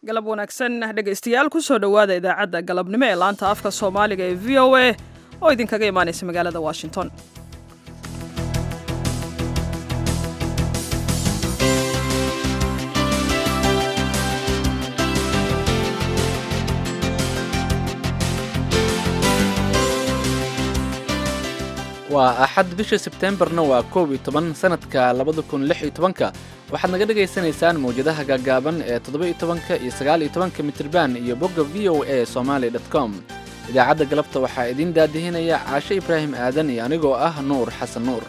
galab wanaagsan dhegaystayaal kusoo dhowaada idaacadda galabnimo ee laanta afka soomaaliga ee v o a oo idinkaga imaanaysa magaalada washington waa axad bisha sebteembarna waa koob iyo toban sanadka labada kun lix iyo tobanka waxaad naga dhagaysanaysaan mawjadaha gaagaaban ee toddoba iyo tobanka iyo sagaal iyo tobanka mitirban iyo bogga v o a somaali dot com idaacadda galabta waxaa idiin daadihinaya caashe ibraahim aadan iyo anigoo ah nuur xasan nuur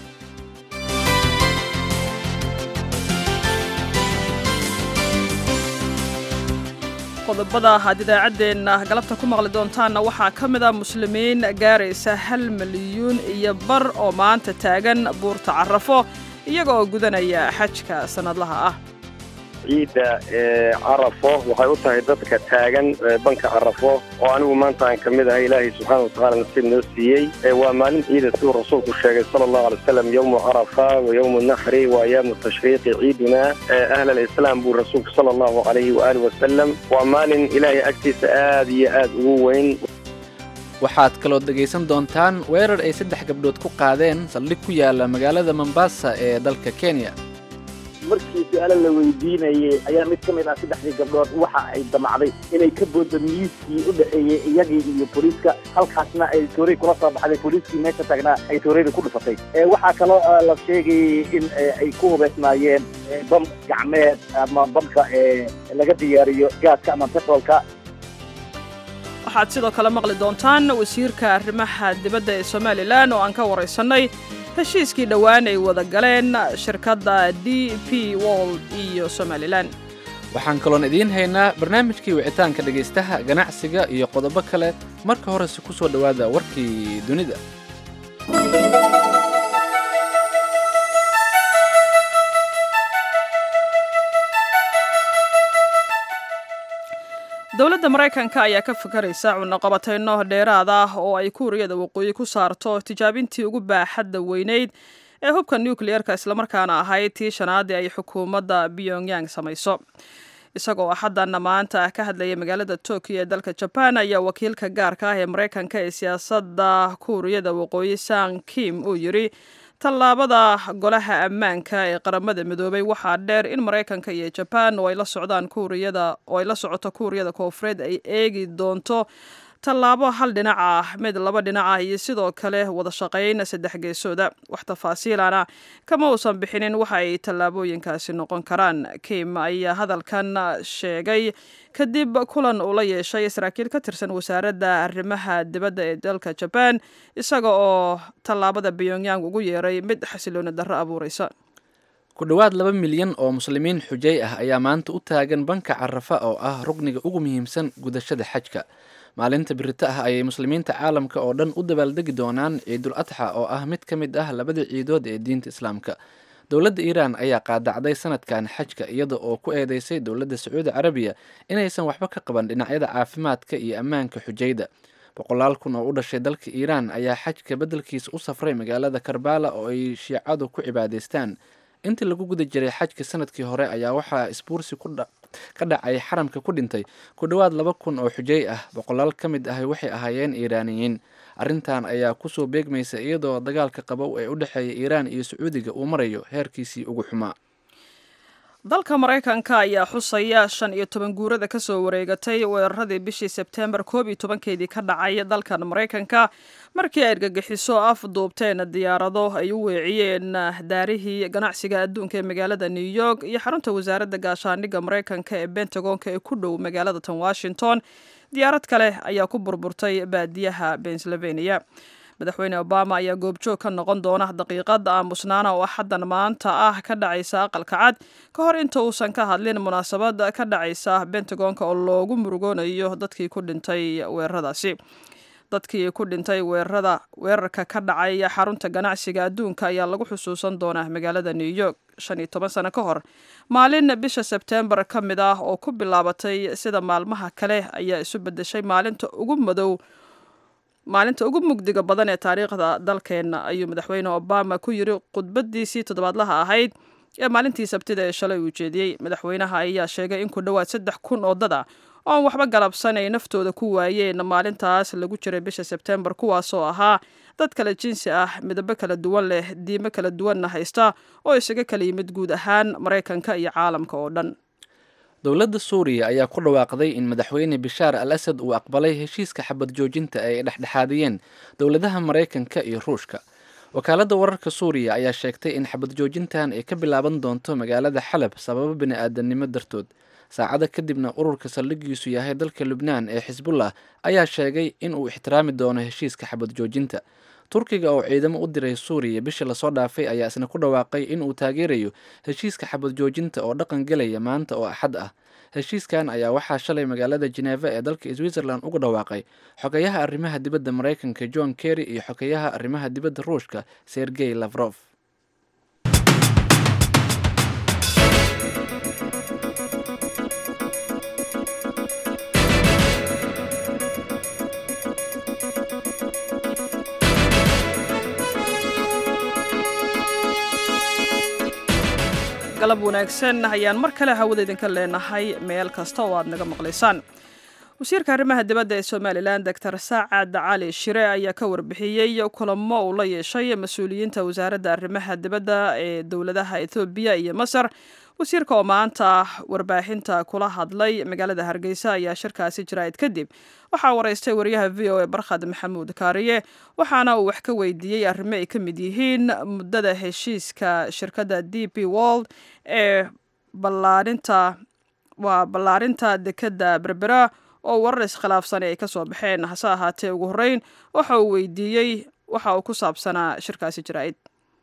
qodobada aad idaacaddeenna galabta ku maqli doontaanna waxaa ka mid a muslimiin gaaraysa hal milyuun iyo bar oo maanta taagan buurta carafo iyaga oo gudanaya xajka sannadlaha ah ciidda carafo waxay u tahay dadka taagan banka carafo oo anigu maanta aan ka mid ahay ilaahay subxaana watacala nasiib noo siiyey waa maalin ciida siduu rasuulku sheegay sala allahu alay wasalam yowmu carafa wa yowmu naxri wa ayaamu tashriiqi ciiduna ahla alislaam buu rasuulku sala allahu calayhi waaalih wasalam waa maalin ilaahay agtiisa aad iyo aad ugu weyn waxaad kaloo dhegaysan doontaan weerar ay saddex gabdhood ku qaadeen saldhig ku yaala magaalada mombasa ee dalka kenya markii su-aalo la weydiinayay ayaa mid ka mid ah saddexdii gabdhood waxa ay damacday inay ka booddo miiskii u dhexeeyey iyagii iyo booliiska halkaasna ay tooray kula soo baxday booliiskii meesha taagnaa ay toorayda ku dhufatay waxaa kaloo la sheegayay in ay ku hubaysnaayeen bam gacmeed ama bamka laga diyaariyo gaaska ama petrolka waxaad sidoo kale maqli doontaan wasiirka arrimaha dibadda ee somalilan oo aan ka waraysannay heshiiskii dhowaan ay wada galeen shirkadda d p wold iyo somalilan waxaan kaloon idiin haynaa barnaamijkii wicitaanka dhegaystaha ganacsiga iyo qodobo kale marka horese ku soo dhowaada warkii dunida dowladda maraykanka ayaa ka fakaraysa cunaqabatayno dheeraad ah oo ay kuuriyada waqooyi ku saarto tijaabintii ugu baaxadda weyneyd ee hubka nukliyeerka islamarkaana ahayd tii shanaadii ay xukuumadda pyongyang samayso isagoo axaddanna maanta ka hadlaya magaalada tokyo ee dalka jaban ayaa wakiilka gaarka ah ee maraykanka ee siyaasadda kuuriyada waqooyi san kim uu yidhi tallaabada golaha ammaanka ee qaramada midoobay waxaa dheer in maraykanka iyo jabaan oo ay la socdaan kuuriyada oo ay la socoto kuuriyada koofureed ay eegi doonto tallaabo hal dhinac ah mid laba dhinac ah iyo sidoo kale wada shaqayn saddex geesooda wax tafaasiilana kama uusan bixinin waxa ay tallaabooyinkaasi noqon karaan kim ayaa hadalkan sheegay kadib kulan uu la yeeshay saraakiil ka tirsan wasaaradda arrimaha dibadda ee dalka jabaan isaga oo tallaabada pyongyang ugu yeeray mid xasilooni darro abuuraysa ku dhowaad laba milyan oo muslimiin xujay ah ayaa maanta u taagan banka carafa oo ah rugniga ugu muhiimsan gudashada xajka maalinta birito ah ayay muslimiinta caalamka oo dhan u dabaaldegi doonaan ciidul adxa oo ah mid ka mid ah labada ciidood ee diinta islaamka dowladda iiraan ayaa qaadacday sanadkan xajka iyada oo ku eedeysay dowladda sacuudi carabiya inaysan waxba ka qaban dhinacyada caafimaadka iyo ammaanka xujayda boqolaal kun oo u dhashay dalka iiraan ayaa xajka beddelkiisa u safray magaalada karbala oo ay shiicadu ku cibaadaystaan intii lagu guda jiray xajka sanadkii hore ayaa waxaa isbuursi ka dhacay xaramka ku dhintay ku dhowaad laba kun oo xujay ah boqolaal ka mid ahi waxay ahaayeen iiraaniyiin arrintan ayaa kusoo beegmaysa iyadoo dagaalka qabow ee u dhexeeya iiraan iyo sacuudiga uu marayo heerkiisii ugu xumaa dalka maraykanka ayaa xusaya shan iyo toban guurada ka soo wareegatay weeraradii bishii sebteembar koob iyo tobankeedii ka dhacay dalkan maraykanka markii ay argagixiso af duubteen diyaarado ay u weeciyeen daarihii ganacsiga adduunka ee magaalada new york iyo xarunta wasaaradda gaashaandhigga maraykanka ee bentagonka ee ku dhow magaalada tan washington diyaarad kale ayaa ku burburtay baadiyaha pennsylvania madaxweyne obama ayaa goobjoog ka noqon doona daqiiqada aamusnaana oo axaddan maanta ah ka dhacaysa aqalka cad ka hor inta uusan ka hadlin munaasabad ka dhacaysa bentagonka oo loogu murugoonayo dadkii ku dhintay weeraradaasi dadkii ku dhintay weerarada weerarka ka dhacay xarunta ganacsiga adduunka ayaa lagu xusuusan doonaa magaalada new york shan iyo toban sano ka hor maalin bisha sebteembar ka mid ah oo ku bilaabatay sida maalmaha kale ayaa isu bedeshay maalinta ugu madow maalinta ugu mugdiga badan ee taariikhda dalkeenna ayuu madaxweyne obama ku yiri khudbadiisii toddobaadlaha ahayd ee maalintii sabtida ee shalay uu jeediyey madaxweynaha ayaa sheegay in ku dhowaad saddex kun oo dad ah oon waxba galabsan ay naftooda ku waayeen maalintaas lagu jiray bisha sebtembar kuwaasoo ahaa dad kale jinsi ah midabo kala duwan leh diimo kala duwanna haysta oo isaga kala yimid guud ahaan maraykanka iyo caalamka oo dhan dowladda suuriya ayaa ku dhawaaqday in madaxweyne bishaar al asad uu aqbalay heshiiska xabad joojinta ay dhexdhexaadiyeen dowladaha maraykanka iyo ruushka wakaaladda wararka suuriya ayaa sheegtay in xabad joojintan ay ka bilaaban doonto magaalada xalab sababo bini-aadanimo dartood saacada kadibna ururka saldhigiisu yahay dalka lubnaan ee xisbullah ayaa sheegay in uu ixtiraami doono heshiiska xabad joojinta turkiga oo ciidamo u diray suuriya bishii lasoo dhaafay ayaa isna ku dhawaaqay in uu taageerayo heshiiska xabad joojinta oo dhaqan gelaya maanta oo axad ah heshiiskan ayaa waxaa shalay magaalada jeneva ee dalka switzerland uga dhawaaqay xogeyaha arrimaha dibadda maraykanka john kerry iyo xogeyaha arrimaha dibadda ruushka sergey lavrof galab wanaagsan ayaan mar kale hawada idinka leenahay meel kasta oo aad naga maqlaysaan wasiirka arrimaha dibadda ee somalilan doctor saacad cali shire ayaa ka warbixiyey kulamo uu la yeeshay mas-uuliyiinta wasaaradda arrimaha dibadda ee dowladaha ethoobiya iyo masar wasiirka oo maanta warbaahinta kula hadlay magaalada hargeysa ayaa shirkaasi jiraa'id kadib waxaa waraystay wariyaha v o a barkhad maxamuud kaariye waxaana uu wax ka weydiiyey arrimo ay ka mid yihiin muddada heshiiska shirkadda d p world ee ballaarinta waa ballaarinta dekedda berbera oo warar iskhilaafsani ay ka soo baxeen hase ahaatee ugu horreyn waxa uu weydiiyey waxa uu ku saabsanaa shirkaasi jaraa'id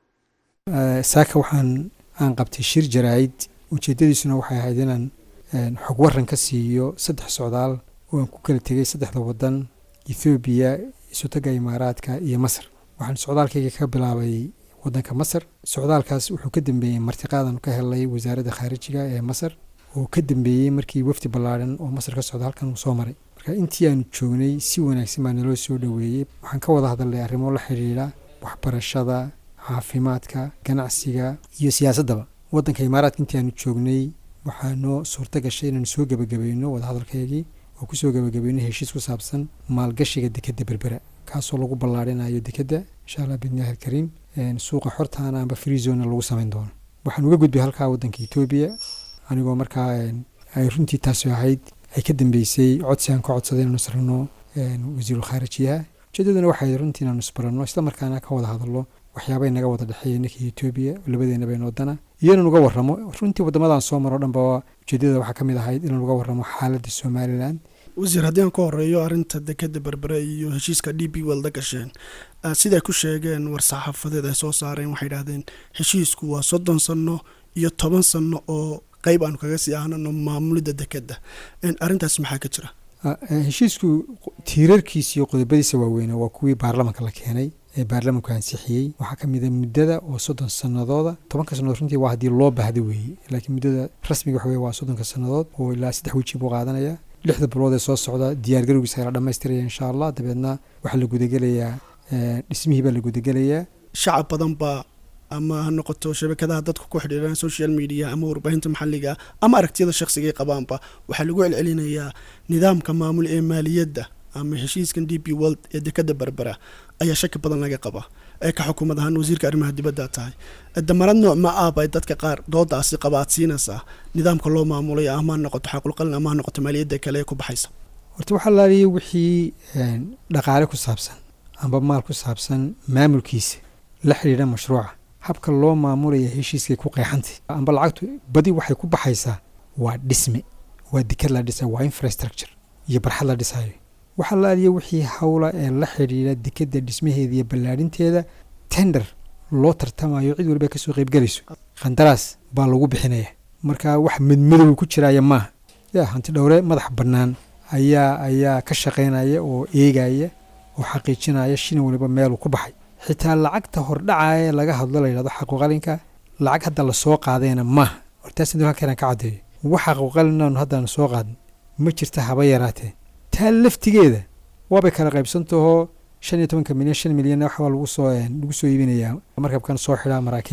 saaka waxaan aan qabtay shir jaraa'id ujeeddadiisuna waxay ahayd inaan xog waran ka siiyo saddex socdaal oo aan ku kala tegay saddexda waddan ethoobiya isotaga imaaraadka iyo masar waxaan socdaalkayga ka bilaabay waddanka masar socdaalkaas wuxuu ka dambeeyey martiqaadan ka helay wasaaradda khaarijiga ee masar oo ka dambeeyey markii wafdi ballaadhan oo masar ka socda halkan uu soo maray marka intii aanu joognay si wanaagsan baa naloo soo dhoweeyey waxaan ka wada hadalnay arrimo la xidhiidha waxbarashada caafimaadka ganacsiga iyo siyaasaddaba waddanka imaaraadka intii aanu joognay waxaa noo suurto gashay inaanu soo gebagabayno wadahadalkaygii oo kusoo gebagabayno heshiis ku saabsan maalgashiga dekedda berbera kaasoo lagu ballaarinayo dekedda insha allah bidnillahi alkariim suuqa xortaana amba freezona lagu samayn doono waxaan uga gudbay halkaa waddanka etoobiya anigoo markaa ay runtii taasi ahayd ay ka dambeysay codsi aan ka codsaday inaanu israno wasiirul khaarijiyaha ujeedaduna waxay runtii inaanu isbaranno isla markaana ka wada hadallo waxyaabay naga wada dhexeeya ninkii etoobiya labadeenaba in wadana iyo inaan uga warramo runtii waddamadan soo maro dhanba ujeedada waxaa ka mid ahayd inaan uga warramo xaaladda somalilan wasiir haddii aan ka horeeyo arrinta dekeda berbere iyo heshiiska d b welda gasheen siday ku sheegeen war-saxaafadeed ay soo saareen waxay idhahdeen heshiisku waa soddon sanno iyo toban sanno oo qeyb aanu kaga sii ahnano maamulidda dekedda arrintaas maxaa ka jira heshiisku tiirarkiisa iyo qodobadiisa waaweyne waa kuwii baarlamanka la keenay ee baarlamanku ansixiyey waxaa ka mid a muddada oo soddon sanadooda tobanka sannadood runtii waa haddii loo baahda weeye laakiin muddada rasmiga waxa weye waa soddonka sannadood oo ilaa saddex weji buu qaadanaya lixda bilood ee soo socda diyaargarowgiisa la dhammaystiraya insha allah dabeedna waxaa la gudagelayaa dhismihii baa la gudagelayaa shacab badan baa ama ha noqoto shabakadaha dadku ku xidhiiraan social media ama warbaahinta maxalliga ama aragtiyada shakhsigay qabaanba waxaa lagu celcelinayaa nidaamka maamul ee maaliyadda ama heshiiskan d p world ee dekada berbera ayaa shaki badan laga qaba ee ka xukuumad ahaan wasiirka arrimaha dibadda tahay damarad nooc ma ah bay dadka qaar doodaasi qaba aad siinaysaa nidaamka loo maamulay ama ha noqoto xaqulqalin ama ha noqoto maaliyadda kale ee ku baxaysa horta waxaa laaliya wixii dhaqaale ku saabsan amba maal ku saabsan maamulkiisa la xidhiidha mashruuca habka loo maamulaya heshiiskay ku qeexantay amba lacagtu badi waxay ku baxaysaa waa dhisme waa dekad la dhisayo waa infrastructure iyo barxad la dhisayo waxaa laaliya wixii hawla ee la xidhiidha dekadda dhismaheeda iyo ballaadhinteeda tender loo tartamayo cid waliba kasoo qaybgelayso khandaraas baa lagu bixinaya marka wax madmadow ku jiraya maaha ya hanti dhowre madax bannaan ayaa ayaa ka shaqaynaya oo eegaya oo xaqiijinaya shin waliba meeluu ku baxay xitaa lacagta hordhacaya laga hadlo la yidhahdo xaquuqalinka lacag hadda lasoo qaadayna maaha hortaas halkan ka caddeeyo wax xaquuqalinaanu haddaanu soo qaadin ma jirta haba yaraatee taa laftigeeda waabay kala qaybsantahoo shan iyo tobanka milyan shan milyan waxbaa lagu soo lagu soo iibinayaa markabkan soo xidhaa maraakiibta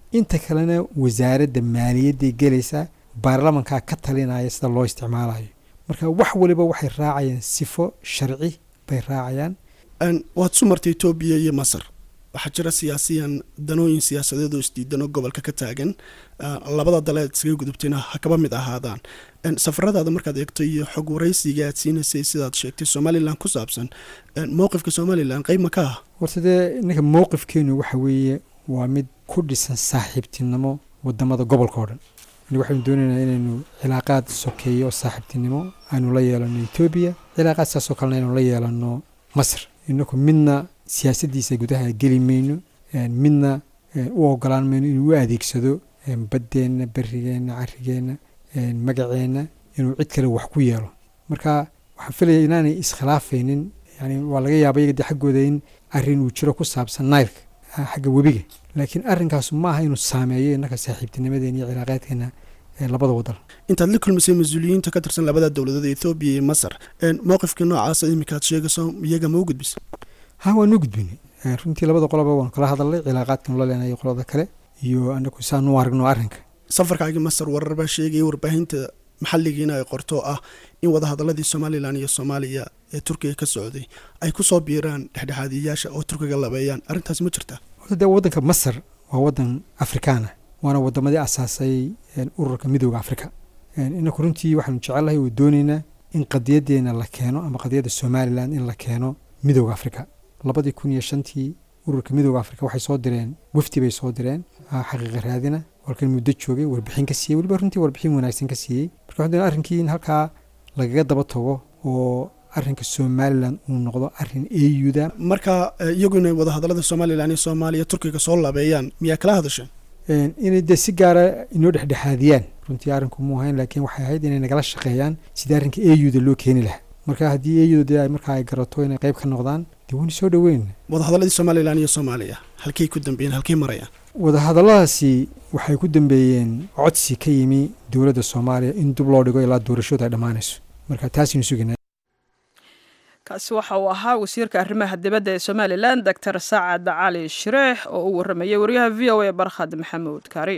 inta kalena wasaaradda maaliyadday gelaysaa baarlamankaa ka talinaya sida loo isticmaalayo marka wax waliba waxay raacayaan sifo sharci bay raacayaan waad su martay etoobiya iyo masar waxaa jira siyaasiyan danooyin siyaasadeed oo isdiidan oo gobolka ka taagan labada daleed iskaga gudubtayna ha kaba mid ahaadaan safaradaada markaad eegto iyo xog waraysiga aad siinaysay sidaad sheegtay somalilan ku saabsan mowqifka somalilan qeyb ma ka ah horta dee ninka mowqifkeenu waxa weeye waa mid ku dhisan saaxiibtinimo wadamada gobolka oo dhan waxaynu doonaynaa inaynu cilaaqaad sokeeyo oo saaxiibtinimo aynu la yeelano etoobiya cilaaqaad saasoo kalena aynu la yeelano masr inaku midna siyaasaddiisa gudaha geli mayno midna u ogolaan mayno inuu u adeegsado baddeenna berigeenna carigeenna magaceenna inuu cid kale wax ku yeelo marka waxaan filaya inaanay iskhilaafaynin yani waa laga yaaba iyaga de xaggooda in arrin uu jiro ku saabsan nailka xagga webiga laakiin arrinkaasu ma aha inuu saameeyo innaka saaxiibtinimadeena iyo cilaaqaadkeena labada wadan intaad la kulmisay mas-uuliyiinta ka tirsan labada dowladood ee ethoobiya iyo masar mowqifkii noocaasa iminkaad sheegayso iyaga ma u gudbisa ha waan u gudbinay runtii labada qoloba waan kala hadalnay cilaaqaadkan la leenayo qolada kale iyo anaku saanu aragno arrinka safarkaagii masar warar baa sheegaya warbaahinta maxalligiina ay qorto ah in wadahadaladii somalilan iyo soomaaliya ee turkiga ka socday ay kusoo biiraan dhexdhexaadiyayaasha oo turkiga labeeyaan arrintaasi ma jirtaa de waddanka masar waa waddan afrikaana waana wadamadii asaasay ururka midooda afrika inaku runtii waxaanu jecelnahay oo doonaynaa in qadiyadeena la keeno ama qadiyadda somalilan in la keeno midooda afrika labadii kun iyo shantii ururka midooda afrika waxay soo direen wafdi bay soo direen xaqiiqa raadina walkan muddo joogay warbixin ka siiyey weliba runtii warbixin wanaagsan ka siiyey marka waxaan doonaa arrinkii in halkaa lagaga daba tago oo arrinka somalilan uu noqdo arrin eyuda marka iyagu inay wadahadalada somalilan iyo soomaaliya turkiga soo labeeyaan miyaa kala hadasheen inay dee si gaara inoo dhexdhexaadiyaan runtii arrinku muu ahayn laakiin waxay ahayd inay nagala shaqeeyaan sidii arrinka eyuda loo keeni lahaa marka haddii eyuda dee ay markaa ay garato inay qayb ka noqdaan dee waynu soo dhoweyn wadahadaladii somalilan iyo soomaaliya halkay ku dambeeyeen halkay marayaan wadahadalladaasi waxay ku dambeeyeen codsi ka yimi dowladda soomaaliya in dib loo dhigo ilaa doorashooda ay dhammaanayso marka taasaynu sugaynaa kaasi waxa uu ahaa wasiirka arrimaha dibadda ee somalilan doctor sacad cali shireex oo u warramayay wariyaha v o a barkhad maxamuud kaari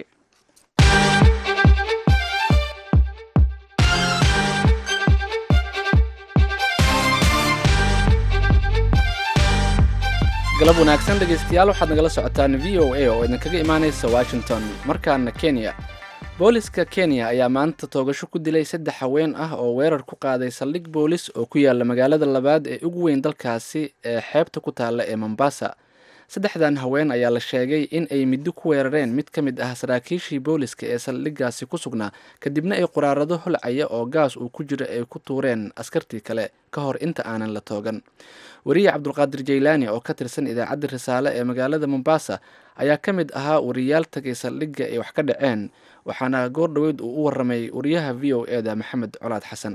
galab wanaagsan dhegaystayaal waxaad nagala socotaan v o a oo idinkaga imaanaysa washington markaana kenya booliska kenya ayaa maanta toogasho ku dilay saddex haween ah oo weerar ku qaaday saldhig boolis oo ku yaala magaalada labaad ee ugu weyn dalkaasi ee xeebta ku taalla ee mombasa saddexdan haween ayaa la sheegay in ay middo ku weerareen mid ka mid ah saraakiishii booliska ee saldhiggaasi ku sugnaa kadibna ay quraarado holcaya oo gaas uu ku jiro ay ku tuureen askartii kale ka hor inta aanan la toogan wariye cabdulqaadir jaylaani oo ka tirsan idaacadda risaale ee magaalada mombasa ayaa ka mid ahaa wariyaal tagay saldhigga ay wax ka dhaceen waxaana goor dhoweyd uu u warramay wariyaha v o e da maxamed colaad xasan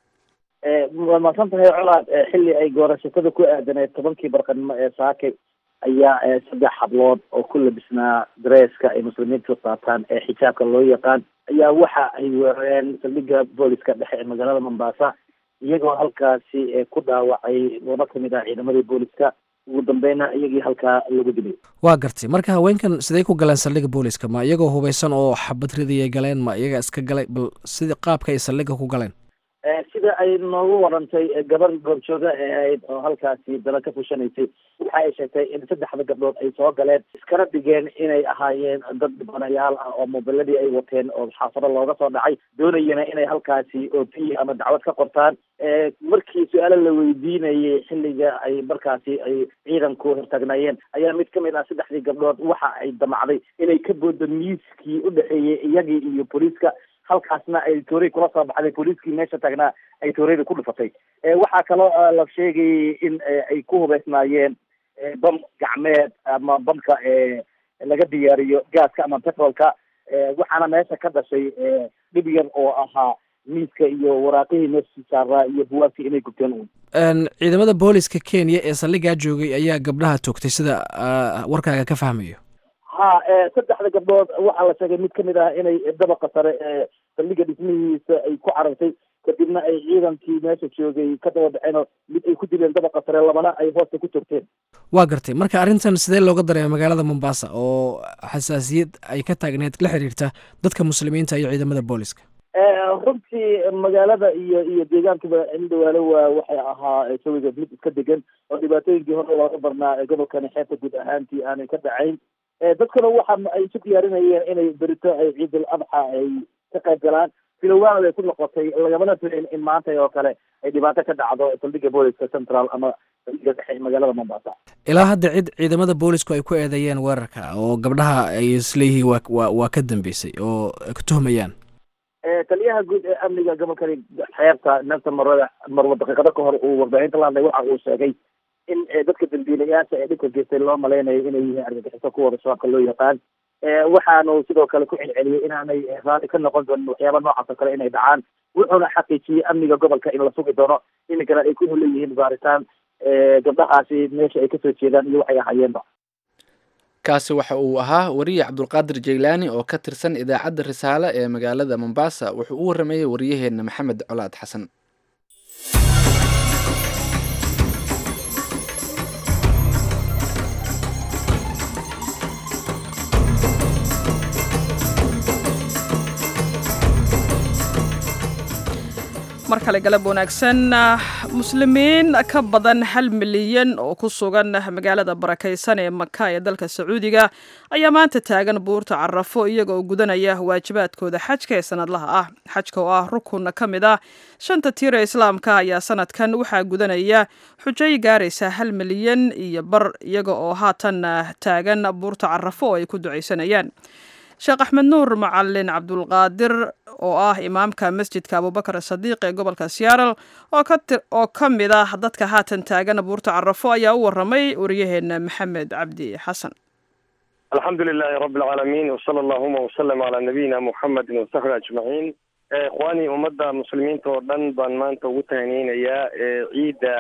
waa maadsan tahay colaad xilli ay goorashatada ku aadaneed tobankii barqanimo ee saakay ayaa saddex hablood oo ku labisnaa dareeska ay muslimiintu qaataan ee xijaabka loo yaqaan ayaa waxa ay weerareen saldhigga booliska dhexe ee magaalada mombasa iyagoo halkaasi ku dhaawacay laba kamid ah ciidamadii booliska ugu dambeyna iyagii halkaa lagu dilay waa gartay marka haweenkan siday ku galeen saldhigga booliska ma iyagoo hubaysan oo xabad ridayay galeen ma iyaga iska galay bal sida qaabka ay saldhigga ku galeen sida ay noogu warantay gabar goobjooga ee ahayd oo halkaasi dala ka fushanaysay waxa ay sheegtay in saddexda gabdhood ay soo galeen iskana dhigeen inay ahaayeen dad dhibanayaal ah oo mobiladii ay wateen oo xaafado looga soo dhacay doonayana inay halkaasi ootiyi ama dacwad ka qortaan markii su-aalo la weydiinayay xilliga ay markaasi ay ciidanku hortaagnaayeen ayaa mid kamid ah saddexdii gabdhood waxa ay damacday inay ka boodo miiskii udhexeeyey iyagii iyo booliiska halkaasna ay toorey kula soo baxday booliiskii meesha taagnaa ay tooreyda ku dhufatay waxaa kaloo la sheegayay in ay ku hubeysnaayeen bam gacmeed ama bamka laga diyaariyo gaaska ama petrolka waxaana meesha ka dhashay dhib yar oo ahaa miiska iyo waraaqihii meesha saaraa iyo buwaagtii inay gubteen uun ciidamada booliska kenya ee saldhiggaa joogay ayaa gabdhaha toogtay sida warkaaga ka fahmayo ha saddexda gabdhood waxaa la sheegay mid kamid ah inay dabaqa sare ee saldhigga dhismihiisa ay ku carartay kadibna ay ciidankii meesha joogay ka daba baxeen oo mid ay ku dileen dabaqa sare labana ay hoosta ku turteen waa gartay marka arrintan sidee looga dareema magaalada mombasa oo xasaasiyad ay ka taagneed la xiriirta dadka muslimiinta iyo ciidamada booliska runtii magaalada iyo iyo deegaankuba indhawaale waa waxay ahaa jawiga mid iska degan oo dhibaatooyinkii hore looga barnaa gobolkani xeebta guud ahaantii aanay ka dhacayn dadkuna waxa ay isu diyaarinayeen inay berito ay ciidul adxa ay ka qayb galaan filowaana bay ku noqotay lagamana filayn in maanta oo kale ay dhibaato ka dhacdo saldhigga booliska central ama saldhigga dhexe magaalada mombasa ilaa hadda cid ciidamada boolisku ay ku eedeeyeen weerarka oo gabdhaha ay isleeyihiin waa waa waa ka dambeysay oo ay ku tuhmayaan taliyaha guud ee amniga gobolkani xeebta nelson marwada marwa daqiiqado ka hor uu warbaahinta la hadlay waxa uu sheegay in dadka dambiilayaasha ee dhibka geystay loo malaynayo inay yihiin argagixiso kuwooda shabaabka loo yaqaan waxaanu sidoo kale ku celceliyey inaanay raali ka noqon doonin waxyaaba noocaas oo kale inay dhacaan wuxuuna xaqiijiyey amniga gobolka in la sugi doono iminkana ay ku leeyihiin baaritaan gabdhahaasi meesha ay kasoo jeedaan iyo waxay ahayeenba kaasi waxa uu ahaa wariye cabdulqaadir jaylaani oo ka tirsan idaacadda risaale ee magaalada mombasa wuxuu u waramayey wariyaheenna maxamed colaad xasan mar kale galab wanaagsan muslimiin ka badan hal milyan oo ku sugan magaalada barakaysan ee maka ee dalka sacuudiga ayaa maanta taagan buurta carafo iyaga oo gudanaya waajibaadkooda xajka ee sanadlaha ah xajka oo ah rukun ka mid ah shanta tiir ee islaamka ayaa sanadkan waxaa gudanaya xujay gaaraysa hal milyan iyo bar iyaga oo haatan taagan buurta carafo oo ay ku ducaysanayaan sheekh axmed nuur macalin cabdulqaadir oo ah imaamka masjidka abubakar sadiiq ee gobolka seattle oo ka mid ah dadka haatan taagan buurta carafo ayaa u waramay wariyaheena maxamed cabdi xasan alxamdu lilahi rabi alcaalamiin wsala allahuma wsalam calaa nabiyina muxamedin wasaxbi ajmaciin ikhwaanii ummadda muslimiinta oo dhan baan maanta ugu tahaniyeynayaa ciidda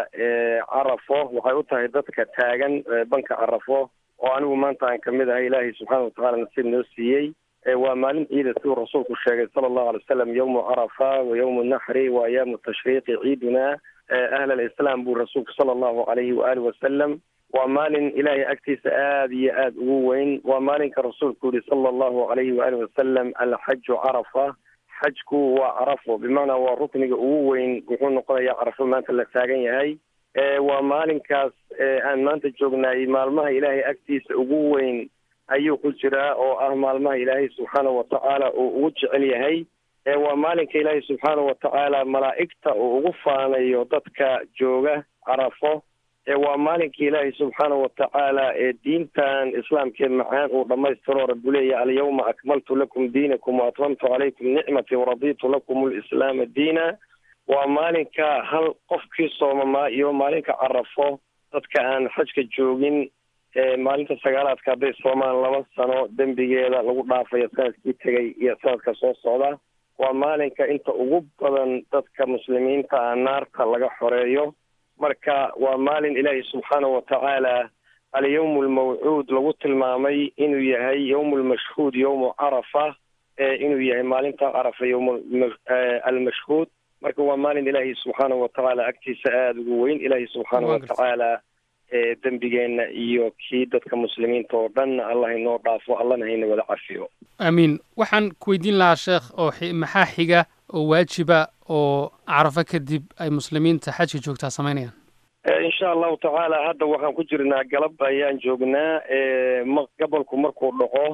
carafo waxay u tahay dadka taagan banka carafo oo anigu maanta aan kamid ahay ilaahay subxaana watacala nasiib noo siiyey waa maalin ciida siduu rasuulku sheegay sala allahu alay wasalam yawmu carafa wa yawmu naxri wa ayaamu tashriiqi ciiduna ahl alislaam buu rasuulku sala allahu alayhi waaalih wasalam waa maalin ilaahay agtiisa aada iyo aada ugu weyn waa maalinka rasuulku yihi sala allahu alayhi waaalih wasalam alxaju carafa xajku waa carafo bimacnaa waa rukniga ugu weyn wuxuu noqonayaa carafo maanta la taagan yahay waa maalinkaas aan maanta joognaay maalmaha ilaahay agtiisa ugu weyn ayuu ku jiraa oo ah maalmaha ilaahay subxaana watacaala uu ugu jecel yahay waa maalinka ilaahay subxaana watacaala malaa'igta uu ugu faanayo dadka jooga carafo waa maalinka ilaahay subxaana watacaala ee diintan islaamkee macaan uu dhammaystiro rabbu leeya alyawma akmaltu lakum diinakum waatmamtu calaykum nicmatii waraditu lakum lislaama diina waa maalinka hal qofkii soomamaa iyo maalinka carafo dadka aan xajka joogin maalinta sagaalaadka hadday soomaan laba sano dembigeeda lagu dhaafayo sanadkii tegay iyo sanadka soo socda waa maalinka inta ugu badan dadka muslimiinta ah naarta laga xoreeyo marka waa maalin ilaahi subxaana watacaala alyawm almawcuud lagu tilmaamay inuu yahay yawm almashhuud yawmu carafa inuu yahay maalinta carafa yawm almashhuud marka waa maalin ilaahi subxaana watacaala agtiisa aada ugu weyn ilaahi subxaana watacaala dembigeenna iyo kii dadka muslimiinta oo dhan allah inoo dhaafo allahna hayna wada cafiyo aamiin waxaan ku weydiin lahaa sheekh oo maxaa xiga oo waajiba oo carafo kadib ay muslimiinta xajka joogtaa samaynayaan insha allahu tacaala hadda waxaan ku jirnaa galab ayaan joognaa gobolku markuu dhaco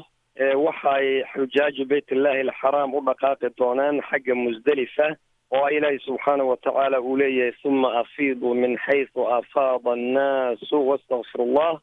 waxay xujaaju bayt illahi alxaraam u dhaqaaqi doonaan xagga musdelifa oo ilaahi subxaana watacaala uu leeyahay suma afiiduu min xaysu afaada annaasu wastakfirullah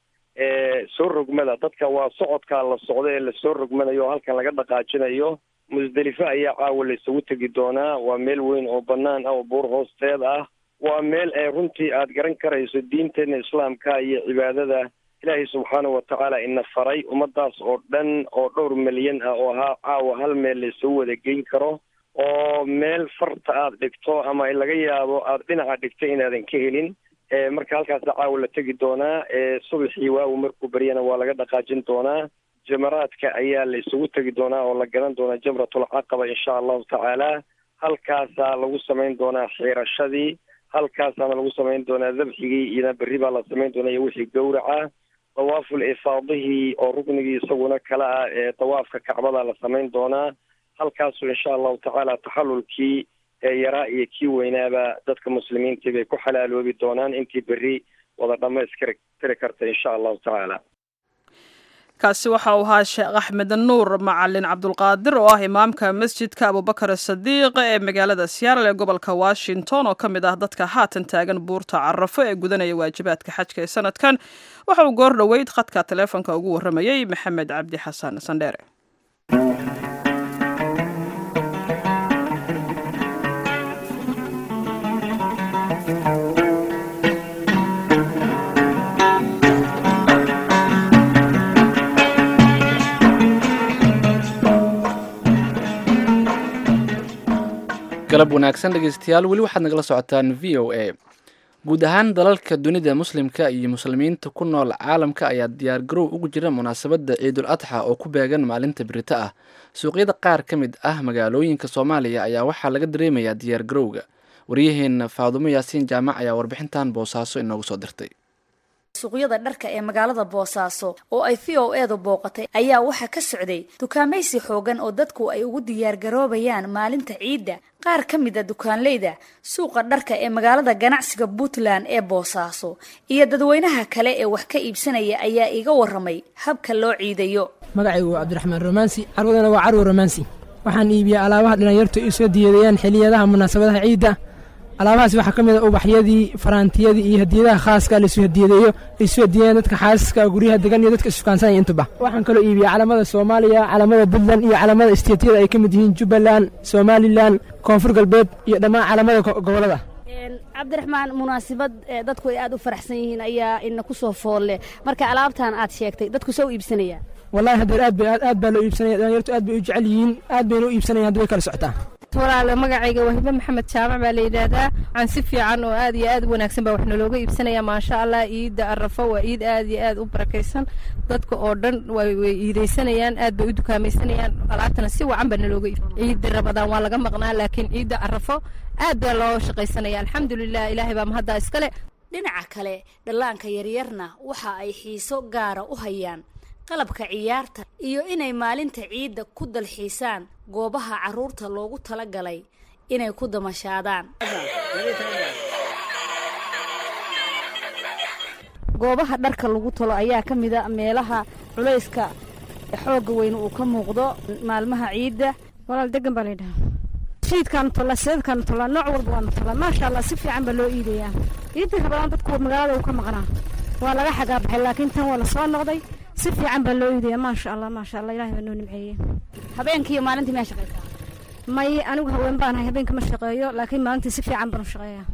soo rogmada dadka waa socodkaa la socda ee lasoo rogmanayo oo halkan laga dhaqaajinayo musdelife ayaa caawa la isugu tegi doonaa waa meel weyn oo bannaan ah oo buur hoosteed ah waa meel ee runtii aad garan karayso diinteenna islaamka iyo cibaadada ilaahay subxaana watacaala ina faray ummadaas oo dhan oo dhowr milyan ah oo ha caawa hal meel laisugu wada geyn karo oo meel farta aada dhigto ama laga yaabo aada dhinaca dhigto inaadan ka helin marka halkaasa caawa la tegi doonaa subaxii waagu markuu baryana waa laga dhaqaajin doonaa jamaraadka ayaa la isugu tegi doonaa oo la garan doonaa jamratul caqaba insha allahu tacaala halkaasaa lagu samayn doonaa xiirashadii halkaasaana lagu samayn doonaa dabxigii iyona berri baa la samayn doonaa iyo wixii gowraca dawaaful ifaadihii oo ruknigii isaguna kale ah ee dawaafka kacbada la samayn doonaa halkaasu insha allahu tacaala taxallulkii ee yaraa iyo kii weynaaba dadka muslimiintii bay ku xalaaloobi doonaan intii berri wada dhammayskari tiri karta insha allahu tacaala kaasi waxa uu ahaa sheekh axmed nuur macalin cabdulqaadir oo ah imaamka masjidka abubakar sadiiq ee magaalada seattle ee gobolka washington oo ka mid ah dadka haatan taagan buurta carafo ee gudanaya waajibaadka xajka ee sanadkan waxa uu goor dhoweyd khadka taleefonka ugu warramayey maxamed cabdi xasan sandheere galab wanaagsan dhegeystayaal weli waxaad nagala socotaan v o a guud ahaan dalalka dunida muslimka iyo muslimiinta ku nool caalamka ayaa diyaargarow ugu jira munaasabadda ciidul adxa oo ku beegan maalinta birito ah suuqyada qaar ka mid ah magaalooyinka soomaaliya ayaa waxaa laga dareemayaa diyaargarowga waryaheena faadumo yaasiin jaamac ayaa warbixintan boosaaso inoogu soo dirtay suuqyada dharka ee magaalada boosaaso oo ay v o eedu booqatay ayaa waxaa ka socday dukaamaysi xoogan oo dadku ay ugu diyaargaroobayaan maalinta ciidda qaar ka mid a dukaanleyda suuqa dharka ee magaalada ganacsiga puntland ee boosaaso iyo dadweynaha kale ee wax ka iibsanaya ayaa iga waramay habka loo ciidayo magacaygu waa cabdiraxmaan romaansi carwadana waa carwo romaansi waxaan iibiyaa alaabaha dhalinyartu ay soo diyadeeyaan xiliyadaha munaasabadaha ciidda alaabahaas waxaa ka mid a ubaxyadii faraantiyadii iyo hadiyadaha khaaska laisu hadiyadeeyo laisu hadiyayan dadka xaasaska guryaha degan iyo dadka isfukaansanaya intuba waxaan kaloo iibiyaa calamada soomaaliya calamada puntland iyo calamada isteetiyada ay ka mid yihiin jubbaland somalilan koonfur galbeed iyo dhammaan calamada gobolada cabdiraxmaan munaasabad dadku ay aad u faraxsan yihiin ayaa ina ku soo foolle marka alaabtan aad sheegtay dadku soo iibsanaya wallahi hadeer aad aad baa loo iibsanaya dhalinyartu aad bay u jecel yihiin aad bayna u iibsanayan hadda way kala socotaa walaale magacayga waa hibe maxamed jaamac baa la yidhaahdaa waxaan si fiican oo aad iyo aad u wanaagsan baa wax nalooga iibsanaya maasha allah ciidda arafo waa ciid aad iyo aad u barakaysan dadka oo dhan way iidaysanayaan aad bay u dukaamaysanayaan alaabtana si wacan baa nalooga iib ciidda rabadaan waa laga maqnaa laakiin ciidda arafo aad baa loo shaqaysanaya alxamdulilah ilaahay baa mahaddaa iskale dhinaca kale dhallaanka yaryarna waxa ay xiiso gaara u hayaan qalabka ciyaarta iyo inay maalinta ciidda ku dalxiisaan goobaha carruurta loogu tala galay inay ku damashaadaan goobaha dharka lagu talo ayaa ka mid a meelaha culayska xoogga weyn uu ka muuqdo maalmaha ciidda walaal degan baa laydhahaa shiidkaanu tollaa seedkaanu tollaa nooc walba waanu tollaa maasha allah si fiican baa loo iidayaa ciiddii rabadaan dadku magaalada uu ka maqnaa waa laga xagaabaxay laakiin tan waa la soo noqday si fiican baa loo iidaya maasha allah maasha allah ilahay baa noo nimceeyey habeenkii iyo maalintii miyaa shaqaysaa may anigu haween baan ahay habeenka ma shaqeeyo laakiin maalintii si fiican baan u shaqeeyaa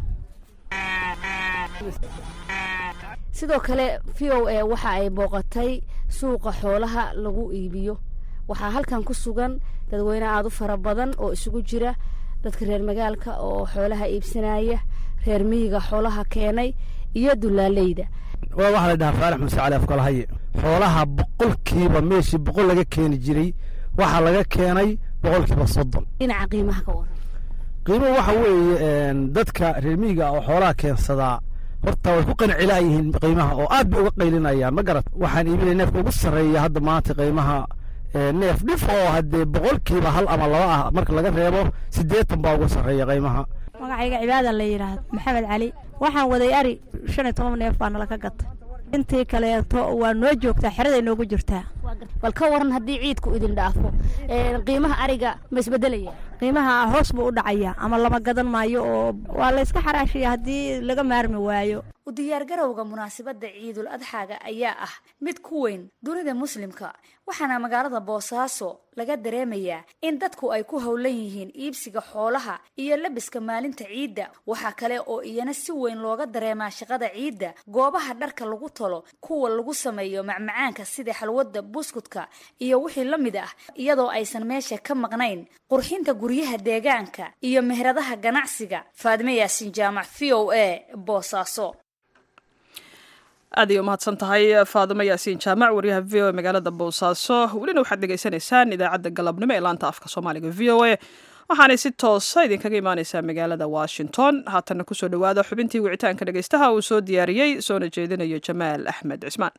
sidoo kale v o a waxa ay booqatay suuqa xoolaha lagu iibiyo waxaa halkan ku sugan dadweyne aada u fara badan oo isugu jira dadka reer magaalka oo xoolaha iibsanaya reer miyiga xoolaha keenay iyo dulaaleyda waa waxaa la dhahaa faarax muse cali afkalahaye xoolaha boqolkiiba meeshii boqol laga keeni jiray waxaa laga keenay boqolkiiba soddon dhinaca qiimaha ka waran qiimuhu waxa weeye dadka reer miyiga oo xoolaha keensadaa horta way ku qancilaa yihiin qiimaha oo aad bay uga qaylinayaan ma garat waxaan iibinaya neefka ugu sarreeya hadda maanta qiimaha neef dhif oo haddee boqolkiiba hal ama laba ah marka laga reebo siddeetan baa ugu sarreeya qiimaha magacayga cibaada la yidhaahdo maxamed cali waxaan waday ari shan iyo toban neef baa nala ka gatay intii kaleeto waa noo joogtaa xeraday noogu jirtaa bal ka waran haddii ciidku idin dhaafo qiimaha ariga ma isbedelaya qiimaha hoos buu u dhacaya ama lama gadan maayo oo waa la yska xaraashaya haddii laga maarmi waayo u diyaargarowga munaasabadda ciidul adxaaga ayaa ah mid ku weyn dunida muslimka waxaana magaalada boosaaso laga dareemayaa in dadku ay ku howlan yihiin iibsiga xoolaha iyo labiska maalinta ciidda waxaa kale oo iyana si weyn looga dareemaa shaqada ciidda goobaha dharka lagu talo kuwa lagu sameeyo macmacaanka sida xalwadda buskudka iyo wixii la mid ah iyadoo aysan meesha ka maqnayn qurxinta guryaha deegaanka iyo meheradaha ganacsiga faadime yaasin jaamac v o a boosaaso aad ay umahadsan tahay faadimo yaasiin jaamac waryaha v o a magaalada boosaaso welina waxaad dhegaysanaysaan idaacadda galabnimo ee laanta afka soomaaliga v o a waxaanay si toosa idinkaga imaaneysaa magaalada washington haatanna kusoo dhowaada xubintii wicitaanka dhegeystaha uu soo diyaariyey soona jeedinayo jamaal axmed cismaan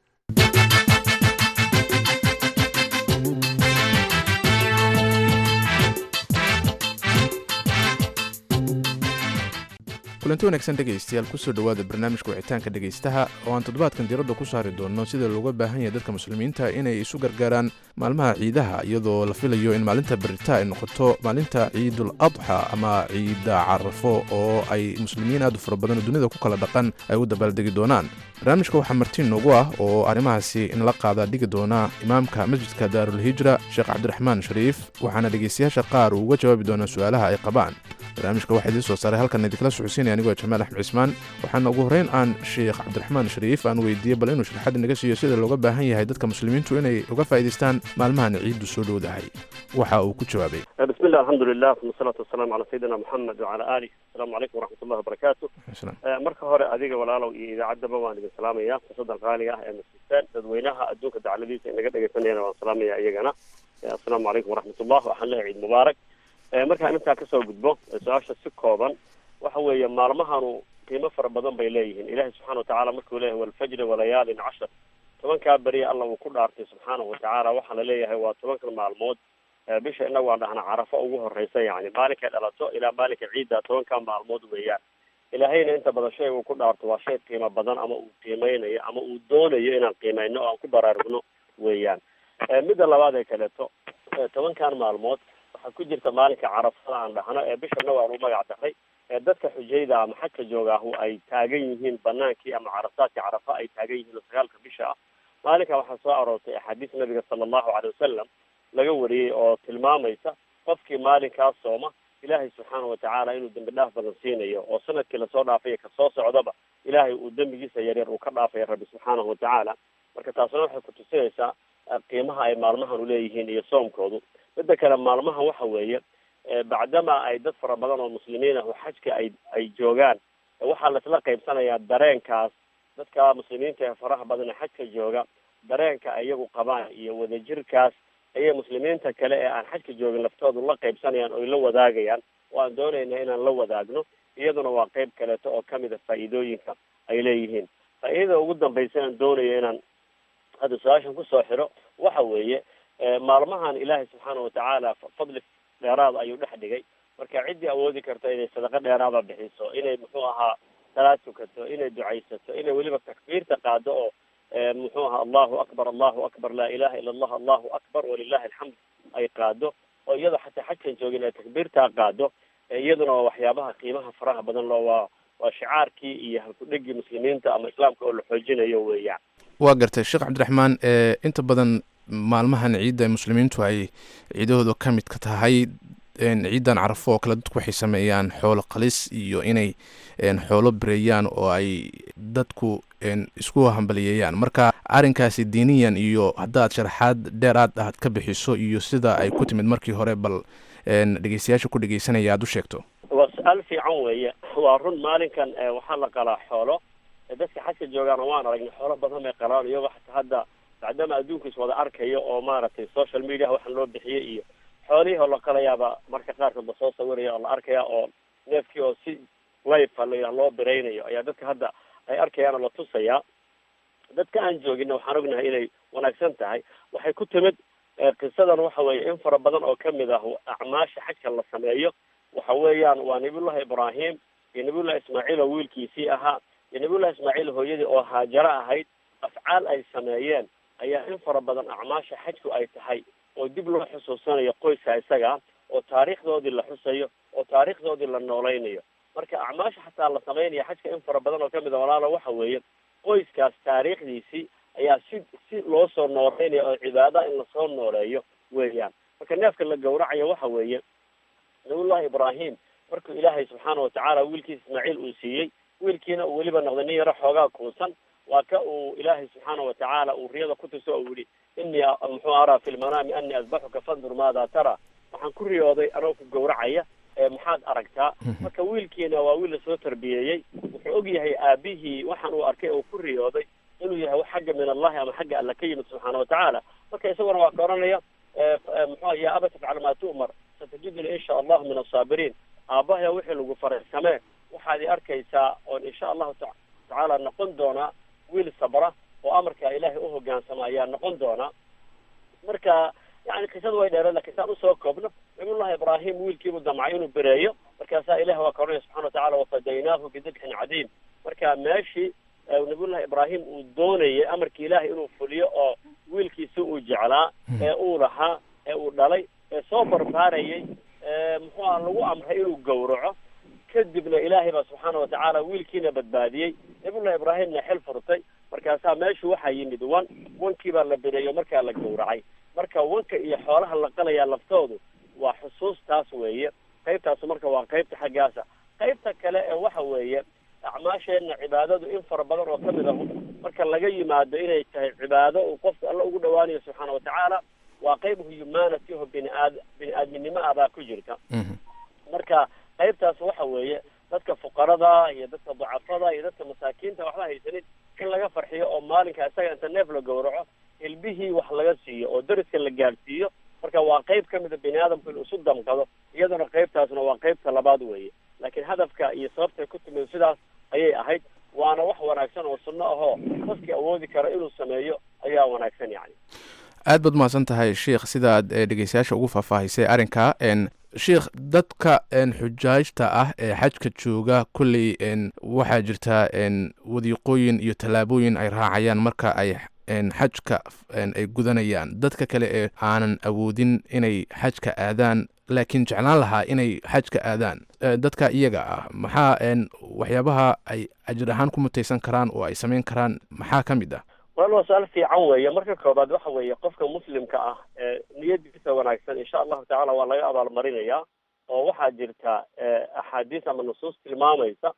kulanti wanaagsan dhegaystayaal kusoo dhowaada barnaamijka wicitaanka dhegaystaha oo aan toddobaadkan diiradda ku saari doonno sida looga baahan yahay dadka muslimiinta inay isu gargaaraan maalmaha ciidaha iyadoo la filayo in maalinta berita ay noqoto maalinta ciidul adxa ama ciida carafo oo ay muslimiin aad u fara badan oo dunida ku kala dhaqan ay u dabaaldegi doonaan barnaamijka waxaa martiin noogu ah oo arrimahaasi inla qaada dhigi doona imaamka masjidka daarulhijra sheekh cabdiraxmaan shariif waxaana dhegaystayaasha qaar uu uga jawaabi doonaa su-aalaha ay qabaan barnaamijka waxaa idiin soo saaray halkan idinkala socodsiinaya anigoo jamaal axmed cismaan waxaana ugu horreyn aan sheekh cabdiraxmaan shariif aan weydiiyey bal inuu sharaxaad inaga siiyo sida looga baahan yahay dadka muslimiintu inay uga faa'iidaystaan maalmahan ciiddu soo dhowdahay waxa uu ku jawaabay بسم الله الحمد لله والصلاة والسلام على سيدنا محمد وعلى آله السلام عليكم ورحمة الله وبركاته marka hore adiga walaalow iyo idaacaddaba waan idin salaamayaa fursadan qaaliga ah ee masjidtaan dadweynaha adduunka dacladiisa inaga dhegaysanayana waan salaamaya iyagana assalaamu calaykum waraxmat ullah waxaan leeyahay ciid mubaarak markaan intaa kasoo gudbo su-aasha si kooban waxa weeye maalmahanu qiimo fara badan bay leeyihiin ilahi subxana watacaala markuu leeyahay walfajri walayaalin cashar tobankaa beriya alla uu ku dhaartay subxaanahu watacaala waxaa la leeyahay waa tobankan maalmood bisha inagu waan dhahnaa carafo ugu horeysa yani maalinkay dhalato ilaa maalinka ciidda tobankaa maalmood weeyaan ilaahayna inta badan shay uu ku dhaarto waa shay qiimo badan ama uu qiimeynayo ama uu doonayo inaan qiimeyno oo aan ku baraarugno weeyaan midda labaad ee kaleeto tobankan maalmood waxaa ku jirta maalinka carafada aan dhahno ee bishana waan u magac daray ee dadka xujayda ama xajka joogaahu ay taagan yihiin banaankii ama carasaadka carafa ay taagan yihiin oo sagaalka bisha ah maalinka waxaa soo aroortay axaadiis nabiga sala allahu caley wasalam laga wariyey oo tilmaamaysa qofkii maalinkaas sooma ilaahay subxaana watacaala inuu dembi dhaaf badan siinayo oo sanadkii lasoo dhaafay kasoo socdaba ilaahay uu dembigiisa yaryar uu ka dhaafaya rabbi subxaanahu watacaala marka taasna waxay kutusinaysaa qiimaha ay maalmahan uleeyihiin iyo soomkoodu midda kale maalmahan waxa weeye bacdama ay dad fara badan oo muslimiin ah oo xajka ay ay joogaan waxaa laisla qaybsanayaa dareenkaas dadka muslimiinta ee faraha badan ee xajka jooga dareenka ay iyagu qabaan iyo wadajirkaas ayay muslimiinta kale ee aan xajka joogin laftoodu la qaybsanayaan oy la wadaagayaan oo aan doonayna inaan la wadaagno iyaduna waa qeyb kaleeto oo kamid a faa'iidooyinka ay leeyihiin faa'iidada ugu dambaysa aan doonayo inaan hadda su-aashan kusoo xiro waxa weeye maalmahan ilaahay subxaana watacaala fadli dheeraada ayuu dhex dhigay marka ciddii awoodi karto inay sadaqo dheeraada bixiso inay muxuu ahaa salaad tukato inay ducaysato inay weliba takbiirta qaado oo muxuu ahaa allahu akbar allahu akbar laa ilaha ila allah allahu akbar walilahi alxamd ay qaado oo iyadoo xataa xajkan joogin ay takbiirtaa qaado iyaduna waa waxyaabaha qiimaha faraha badan loo waa waa shicaarkii iyo halkudhegii muslimiinta ama islaamka oo la xoojinayo weeyaan waa gartay sheekh cabdiraxmaan inta badan maalmahan ciidda muslimiintu ay ciidahooda ka mid ka tahay ciidan carafo oo kale dadku waxay sameeyaan xoolo qalis iyo inay xoolo bireeyaan oo ay dadku isku hambaliyeeyaan marka arrinkaasi diiniyan iyo haddaad sharaxaad dheer aad aad ka bixiso iyo sida ay ku timid markii hore bal dhegeystayaasha ku dhegeysanaya aad u sheegto waa su-aal fiican weeye waa run maalinkan waxaa la qalaa xoolo dadka xajka joogaana waan aragnay xoolo badan bay qalaan iyagoo xataa hadda bacdama adduunka is wada arkayo oo maaragtay social media waxaan loo bixiyey iyo xoolihii oo la qalayaaba marka qaarkood lasoo sawiraya oo la arkaya oo neefkii oo si life la loo biraynayo ayaa dadka hadda ay arkayaan oo la tusayaa dadka aan joogina waxaan ognahay inay wanaagsan tahay waxay ku timid qisadan waxa weeye in fara badan oo kamid ah acmaasha xajka la sameeyo waxa weeyaan waa nabiyullahi ibraahim iyo nabiyullahi ismaaciil oo wiilkiisii ahaa iyo nabiyullahi ismaaciil hooyadii oo haajaro ahayd afcaal ay sameeyeen ayaa in fara badan acmaasha xajku ay tahay oo dib loo xusuusanayo qoyska isaga oo taariikhdoodii la xusayo oo taariikhdoodii la noolaynayo marka acmaasha xataa la sameynaya xajka in fara badan oo kamid a walaalo waxa weeye qoyskaas taariikhdiisii ayaa si si loo soo nooleynaya oo cibaada in lasoo nooleeyo weeyaan marka neefka la gawracayo waxa weeye nabiyullahi ibraahim markuu ilaahay subxaana watacaala wiilkiisa ismaaciil uu siiyey wiilkiina uu weliba noqday nin yaro xoogaa kuusan waa ka uu ilaahay subxaana watacaala uu riyada ku tuso oo yihi inii muxuu araa fi lmanaami anii asbaxuka fandur maada tara waxaan ku riyooday anoo ku gawracaya maxaad aragtaa marka wiilkiina waa wiil lasoo tarbiyeeyey wuxuu og yahay aabihii waxaan uu arkay oo ku riyooday inuu yahay xagga min allahi ama xagga alla ka yimid subxaana watacaala marka isaguna waa ka oranaya muxuu ya aba tafcal maa tu'mar satajiduni insha allahu min asaabiriin aabahaya wixii lagu faray samee waxaad i arkaysaa oon insha allahu ta tacaala noqon doonaa wiil sabra oo amarkaa ilaahay u hogaansama ayaa noqon doonaa marka yani qisada way dheereen lakin saan usoo koobno nabiyullahi ibraahim wiilkiibuu damcay inuu bereeyo markaasaa ilahi waa ka odhanaya subxana watacala wafadaynaahu bidibxin cadiim marka meeshii nabiyullahi ibraahim uu doonayay amarkii ilaahay inuu fuliyo oo wiilkiisi uu jeclaa ee uu lahaa ee uu dhalay ee soo barbaarayay muxuu aha lagu amray inuu gowraco kadibna ilaahay baa subxaana watacaala wiilkiina badbaadiyey nabiyullahi ibraahimna xil furtay markaasaa meeshu waxaa yimid wan wankii baa la bereeyo markaa la gowracay marka wanka iyo xoolaha la qalayaa laftoodu waa xusuustaas weeye qaybtaasu marka waa qaybta xaggaasa qaybta kale ee waxa weeye acmaasheenna cibaadadu in fara badan oo kamid ahu marka laga yimaado inay tahay cibaado uu qofku alla ugu dhawaanayo subxaana watacaala waa qayb humanity oo biniaad bini-aadminimo ah baa ku jirta marka qaybtaas waxa weeye dadka fuqarada iyo dadka ducafada iyo dadka masaakiinta waxba haysanin in laga farxiyo oo maalinka isaga inta neef la gowraco ilbihii wax laga siiyo oo dariska la gaadhsiiyo marka waa qayb ka mida bini aadamku inuu isu damqado iyaduna qaybtaasna waa qaybta labaad weeye laakiin hadafka iyo sababtay ku timid sidaas ayay ahayd waana wax wanaagsan oo sunno ahoo qofkii awoodi kara inuu sameeyo ayaa wanaagsan yani aad baad umahadsan tahay sheikh sidaad dhegeystayaasha ugu faahfaahisay arrinka sheikh dadka xujaajta ah ee xajka jooga kolley waxaa jirta wadiiqooyin iyo tallaabooyin ay raacayaan marka ay xajka ay gudanayaan dadka kale ee aanan awoodin inay xajka aadaan laakiin jeclaan lahaa inay xajka aadaan dadka iyaga ah maxaa waxyaabaha ay ajir ahaan ku mutaysan karaan oo ay samayn karaan maxaa ka mid ah wal waa su-aal fiican weeye marka koobaad waxa weeye qofka muslimka ah ee niyadiisa wanaagsan insha allahu tacala waa laga abaalmarinayaa oo waxaa jirta axaadiis ama nusuus tilmaamaysa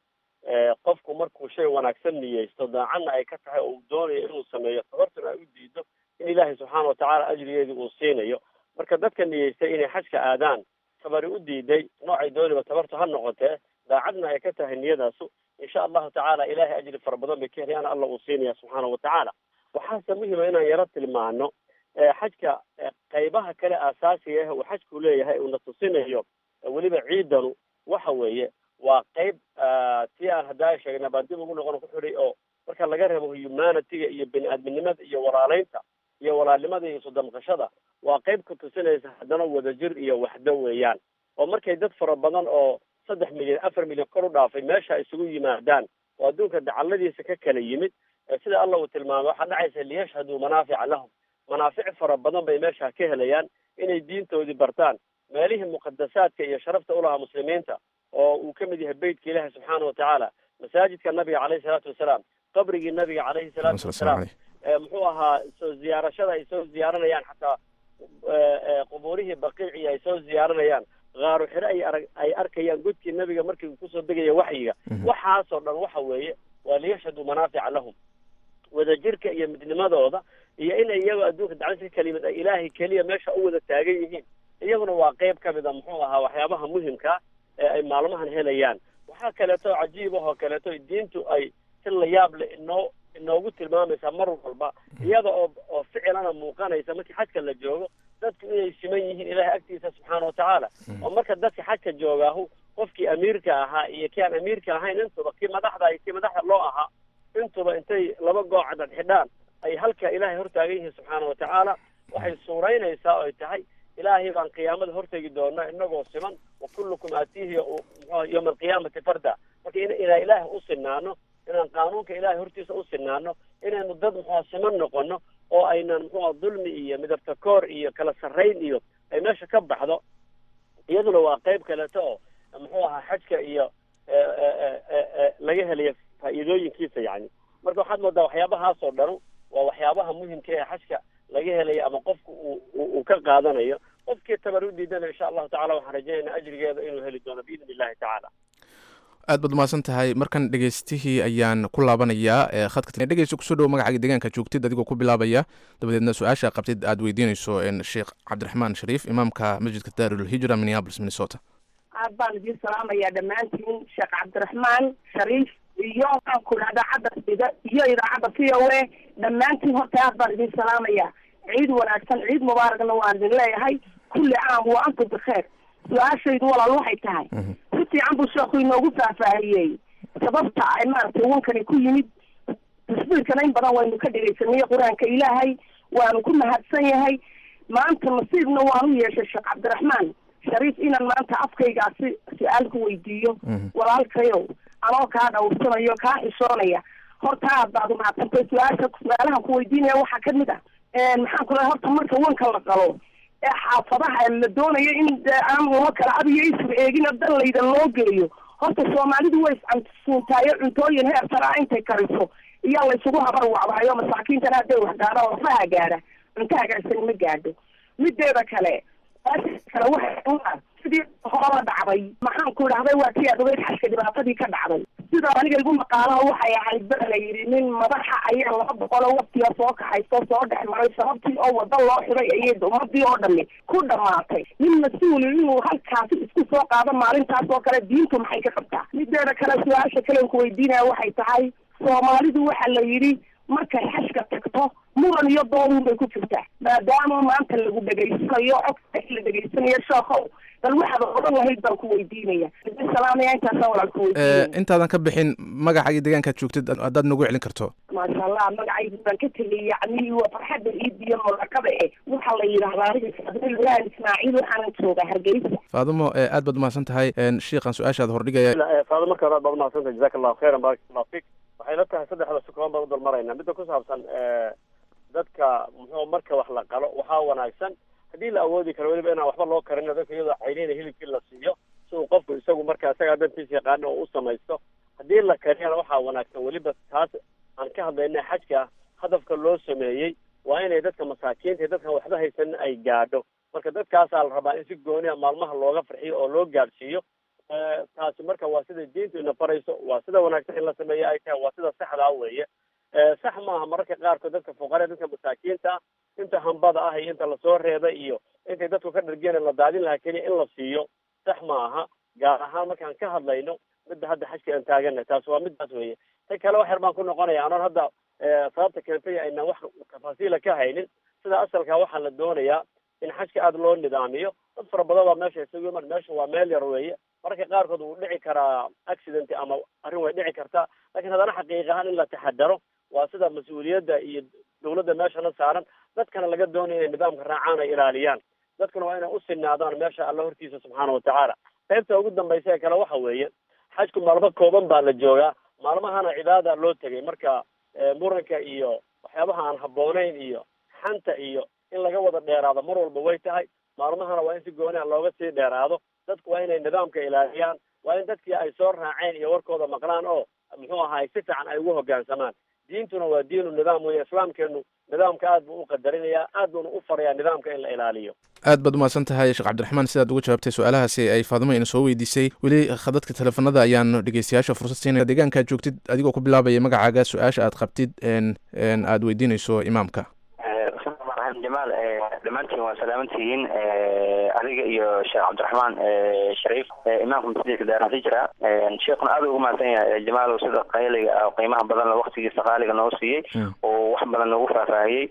qofku markuu shay wanaagsan niyeysto daacadna ay ka tahay oo uu doonayo inuu sameeyo tabartuna ay u diido in ilaahay subxaana watacaala ajrigeedii uu siinayo marka dadka niyeystay inay xajka aadaan tabari u diiday noocay dooniba tabartu ha noqotee daacadna ay ka tahay niyadaasu insha allahu tacaala ilahay ajri fara badan bay ka helayaan alla uu siinaya subxaana watacaala waxaase muhima inaan yaro tilmaano xajka qaybaha kale aasaasiga ah uu xajku leeyahay uuna tusinayo weliba ciidanu waxa weeye waa qayb tii aan haddaa sheegna baan dib ugu noqon ku xidhay oo marka laga reebo humanitiga iyo bini-aadminimada iyo walaaleynta iyo walaalnimada iyo isudamqashada waa qayb ka tusinaysa haddana wadajir iyo waxdo weeyaan oo markay dad fara badan oo saddex milyan afar milyan kor u dhaafay meesha isugu yimaadaan oo adduunka dacalladiisa ka kala yimid sida alla uu tilmaamay waxaa dhacaysa liyashhaduu manaafica lahum manaafic fara badan bay meesha ka helayaan inay diintoodii bartaan meelihii muqadasaadka iyo sharafta ulahaa muslimiinta oo uu ka mid yahay beytka ilaahi subxaana watacaala masaajidka nabiga caleyhi salaatu wasalaam qabrigii nabiga caleyhi salaatu wasalaam muxuu ahaa soo ziyaarashada ay soo ziyaaranayaan xataa qubuurihii baqiici ay soo ziyaaranayaan qaaru xire ay arag ay arkayaan godkii nabiga markii uu kusoo degaya waxyiga waxaasoo dhan waxa weeye waa liyashhaduu manaafica lahum wadajirka iyo midnimadooda iyo inay iyagoo adduunka dacdis ka kala yimid ay ilaahay keliya meesha u wada taagan yihiin iyaguna waa qayb ka mid a muxuu ahaa waxyaabaha muhimka ee ay maalmahan helayaan waxaa kaleeto cajiib ahoo kaleeto diintu ay si la yaab leh inoo inoogu tilmaamaysaa mar walba iyada oo oo ficilana muuqanaysa markii xajka la joogo dadku inay siman yihiin ilaahay agtiisa subxaana watacaala oo marka dadka xajka joogaahu qofkii amiirka ahaa iyo kii aan amiirka ahayn intuba kii madaxda iyo kii madaxda loo ahaa intuba intay laba goocadad xidhaan ay halka ilaahay hortaagan yihiin subxaana watacaala waxay suuraynaysaa oo ay tahay ilaahay baan qiyaamada hortegi doona inagoo siman wa kullukum aatiihi muxua yowma alqiyaamati farda marka in inaan ilaahay u sinaano inaan qaanuunka ilaahay hortiisa u sinaano inaynu dad muxua siman noqono oo aynan muxua dulmi iyo midabta koor iyo kala sarrayn iyo ay meesha ka baxdo iyaduna waa qayb kaleeto oo muxuu ahaa xajka iyo laga helayo faa'iidooyinkiisa yani marka waxaad moodaa waxyaabahaasoo dhanu waa waxyaabaha muhimka ee xajka laga helayo ama qofku uu uu ka qaadanayo qofkii tabar u diidana insha allahu tacala waxaan rajaynaynaa ajrigeeda inuu heli doono biidni illahi tacaala aad baad umahadsan tahay markan dhegeystihii ayaan ku laabanayaa khadka dhegeysta kusoo dhowo magacaaga deegaanka joogtid adigoo ku bilaabaya dabadeedna su-aasha qabtid aad weydiinayso sheekh cabdiraxmaan shariif imaamka masjidka daarul hijra minneapolis minnesota aad baan idiin salaamayaa dhammaantiin sheekh cabdiraxmaan shariif iyo waxaan ku idhahdaa cadda iyo idaacadda v o a dhammaantiin horta aad baan idiin salaamayaa ciid wanaagsan ciid mubaaragna waan idin leeyahay kulli caam wa antum bikheer su-aashaydu walaal waxay tahay si fiican buu sheekhu inoogu faahfaahiyey sababta ay maaragtay wankani ku yimid tasbiirkana in badan waynu ka dhegaysanay qur-aanka ilaahay waanu ku mahadsan yahay maanta nasiibna waanu yeeshay sheekh cabdiraxmaan shariif inaan maanta afkaygaasi su-aal ku weydiiyo walaalkayow anoo kaa dhawrsanayo kaa xishoonaya horta aad baad umahadsantay su-aasha su-aalahan ku weydiinaya waxaa kamid ah maxaan ku lehay horta marka wanka la qalo ee xaafadaha la doonayo in aan loo kala abiyo isur eegina dan laydan loo geeyo horta soomaalidu way iscantsuuntaayo cuntooyin heer saraa intay kariso iyaa laysugu habar wacwaayo masaakiintana hadday wax gaadhaan lafaha gaadha cunto hagaagsan ma gaadho mideeda kale kale waxa sidii horaba dhacday maxaan ku idhahday waa tii aad ogeyd xashka dhibaatadii ka dhacday sida aniga igu maqaalaha waxay ahayd ba la yidhi nin madaxa ayaa laba boqol oo waqtiga soo kaxayso soo dhex maray sababtii oo wada loo xiday ayay ummadii oo dhami ku dhamaatay nin mas-uuli inuu halkaasi isku soo qaado maalintaas oo kale diintu maxay ka qabtaa mideeda kale su-aasha kalen ku weydiinaya waxay tahay soomaalidu waxa la yidhi markay xashka tagto muran iyo doodun bay ku jirtaa maadaama maanta lagu dhegaysanayo codka la dhegaysanayo sheekhow bal waxaad odan lahayd baan ku weydiinaya salaamaya intaasaan walaal ku weydiinaya intaadan ka bixin magaca iyo deegaankaad joogtid haddaad nagu celin karto maasha allah magacaygu baan ka tegay yacni waa farxadda ciid iyo murakada eh waxaa la yidhahdaa aniga sabrillaan ismaaciil waxaanan joogaa hargeysa faadumo aad baad umahadsan tahay shiikan su-aashaad hordhigaya faado marka hore aad baad umahadsantahay jazaka allahu khayran barak allahu fik waxay la tahay saddexda sukoon baan u dalmaraynaa midda ku saabsan dadka muxuu marka wax la qalo waxaa wanaagsan haddii la awoodi karo weliba inaan waxba loo karino dadka iyadoo cayneyna hilibkii la siiyo si uu qofku isagu marka isagaa dantiisa yaqaano oo u samaysto haddii la kariyana waxaa wanaagsan weliba taas aan ka hadlayna xajka hadafka loo sameeyey waa inay dadka masaakiinta iyo dadkan waxba haysanin ay gaadho marka dadkaasaa la rabaa in si gooniya maalmaha looga farxiyo oo loo gaadhsiiyo taasi marka waa sida diintu ina farayso waa sida wanaagsan in la sameeyo ay tahay waa sida saxdaa weeye sax maaha mararka qaarkood dadka fuqara dadka masaakiinta ah inta hambada ah iyo inta lasoo reebay iyo intay dadku ka dhargeen la daadin lahaa keliya in la siiyo sax ma aha gaar ahaan markaan ka hadlayno midda hadda xajka aan taagana taas waa midaas weeye ta kale wax yar baan ku noqonaya anoon hadda sababta keentay aynaan wax tafaasiila ka haynin sida asalka waxaa la doonayaa in xajka aada loo nidaamiyo dad fara badan baa meesha isugu iman meesha waa meel yar weeye mararka qaarkood wuu dhici karaa accident ama arrin way dhici kartaa lakiin haddana xaqiiq ahaan in la taxadaro waa sida mas-uuliyadda iyo dawladda meeshana saaran dadkana laga doonaya inay nidaamka raacaan ay ilaaliyaan dadkuna waa inay u sinaadaan meesha alla hortiisa subxaana watacaala qaybta ugu dambaysa ee kale waxa weeye xajku maalmo kooban baa la joogaa maalmahana cibaada loo tegay marka muranka iyo waxyaabaha aan habboonayn iyo xanta iyo in laga wada dheeraado mar walba way tahay maalmahana waa in si gooniha looga sii dheeraado dadku waa inay nidaamka ilaaliyaan waa in dadkii ay soo raaceen iyo warkooda maqlaan oo muxuu ahaay si fiican ay ugu hoggaansamaan diintuna waa diinu nidaam weeye islaamkeenu nidaamka aad buu u qadarinayaa aad buuna u farayaa nidaamka in la ilaaliyo aad baad umahadsan tahay sheekh cabdiraxmaan sidaad uga jawaabtay su-aalahaasi ay faadimo ina soo weydiisay weli khadadka teleefanada ayaan dhegeystayaasha fursad siinaya deegaankaad joogtid adigoo ku bilaabaya magacaaga su-aasha aad qabtid aad weydiinayso imaamka jamaal dhammaantiin waa salaamantihiin adiga iyo sheekh cabdiraxmaan shariif imaamka masjidka daaranhijra sheekhuna aad ugu mahadsan yahay jamaal sida qayliga qiimaha badan waktigiisa qaaliga noo siiyey oo wax badan noogu faahfaahiyey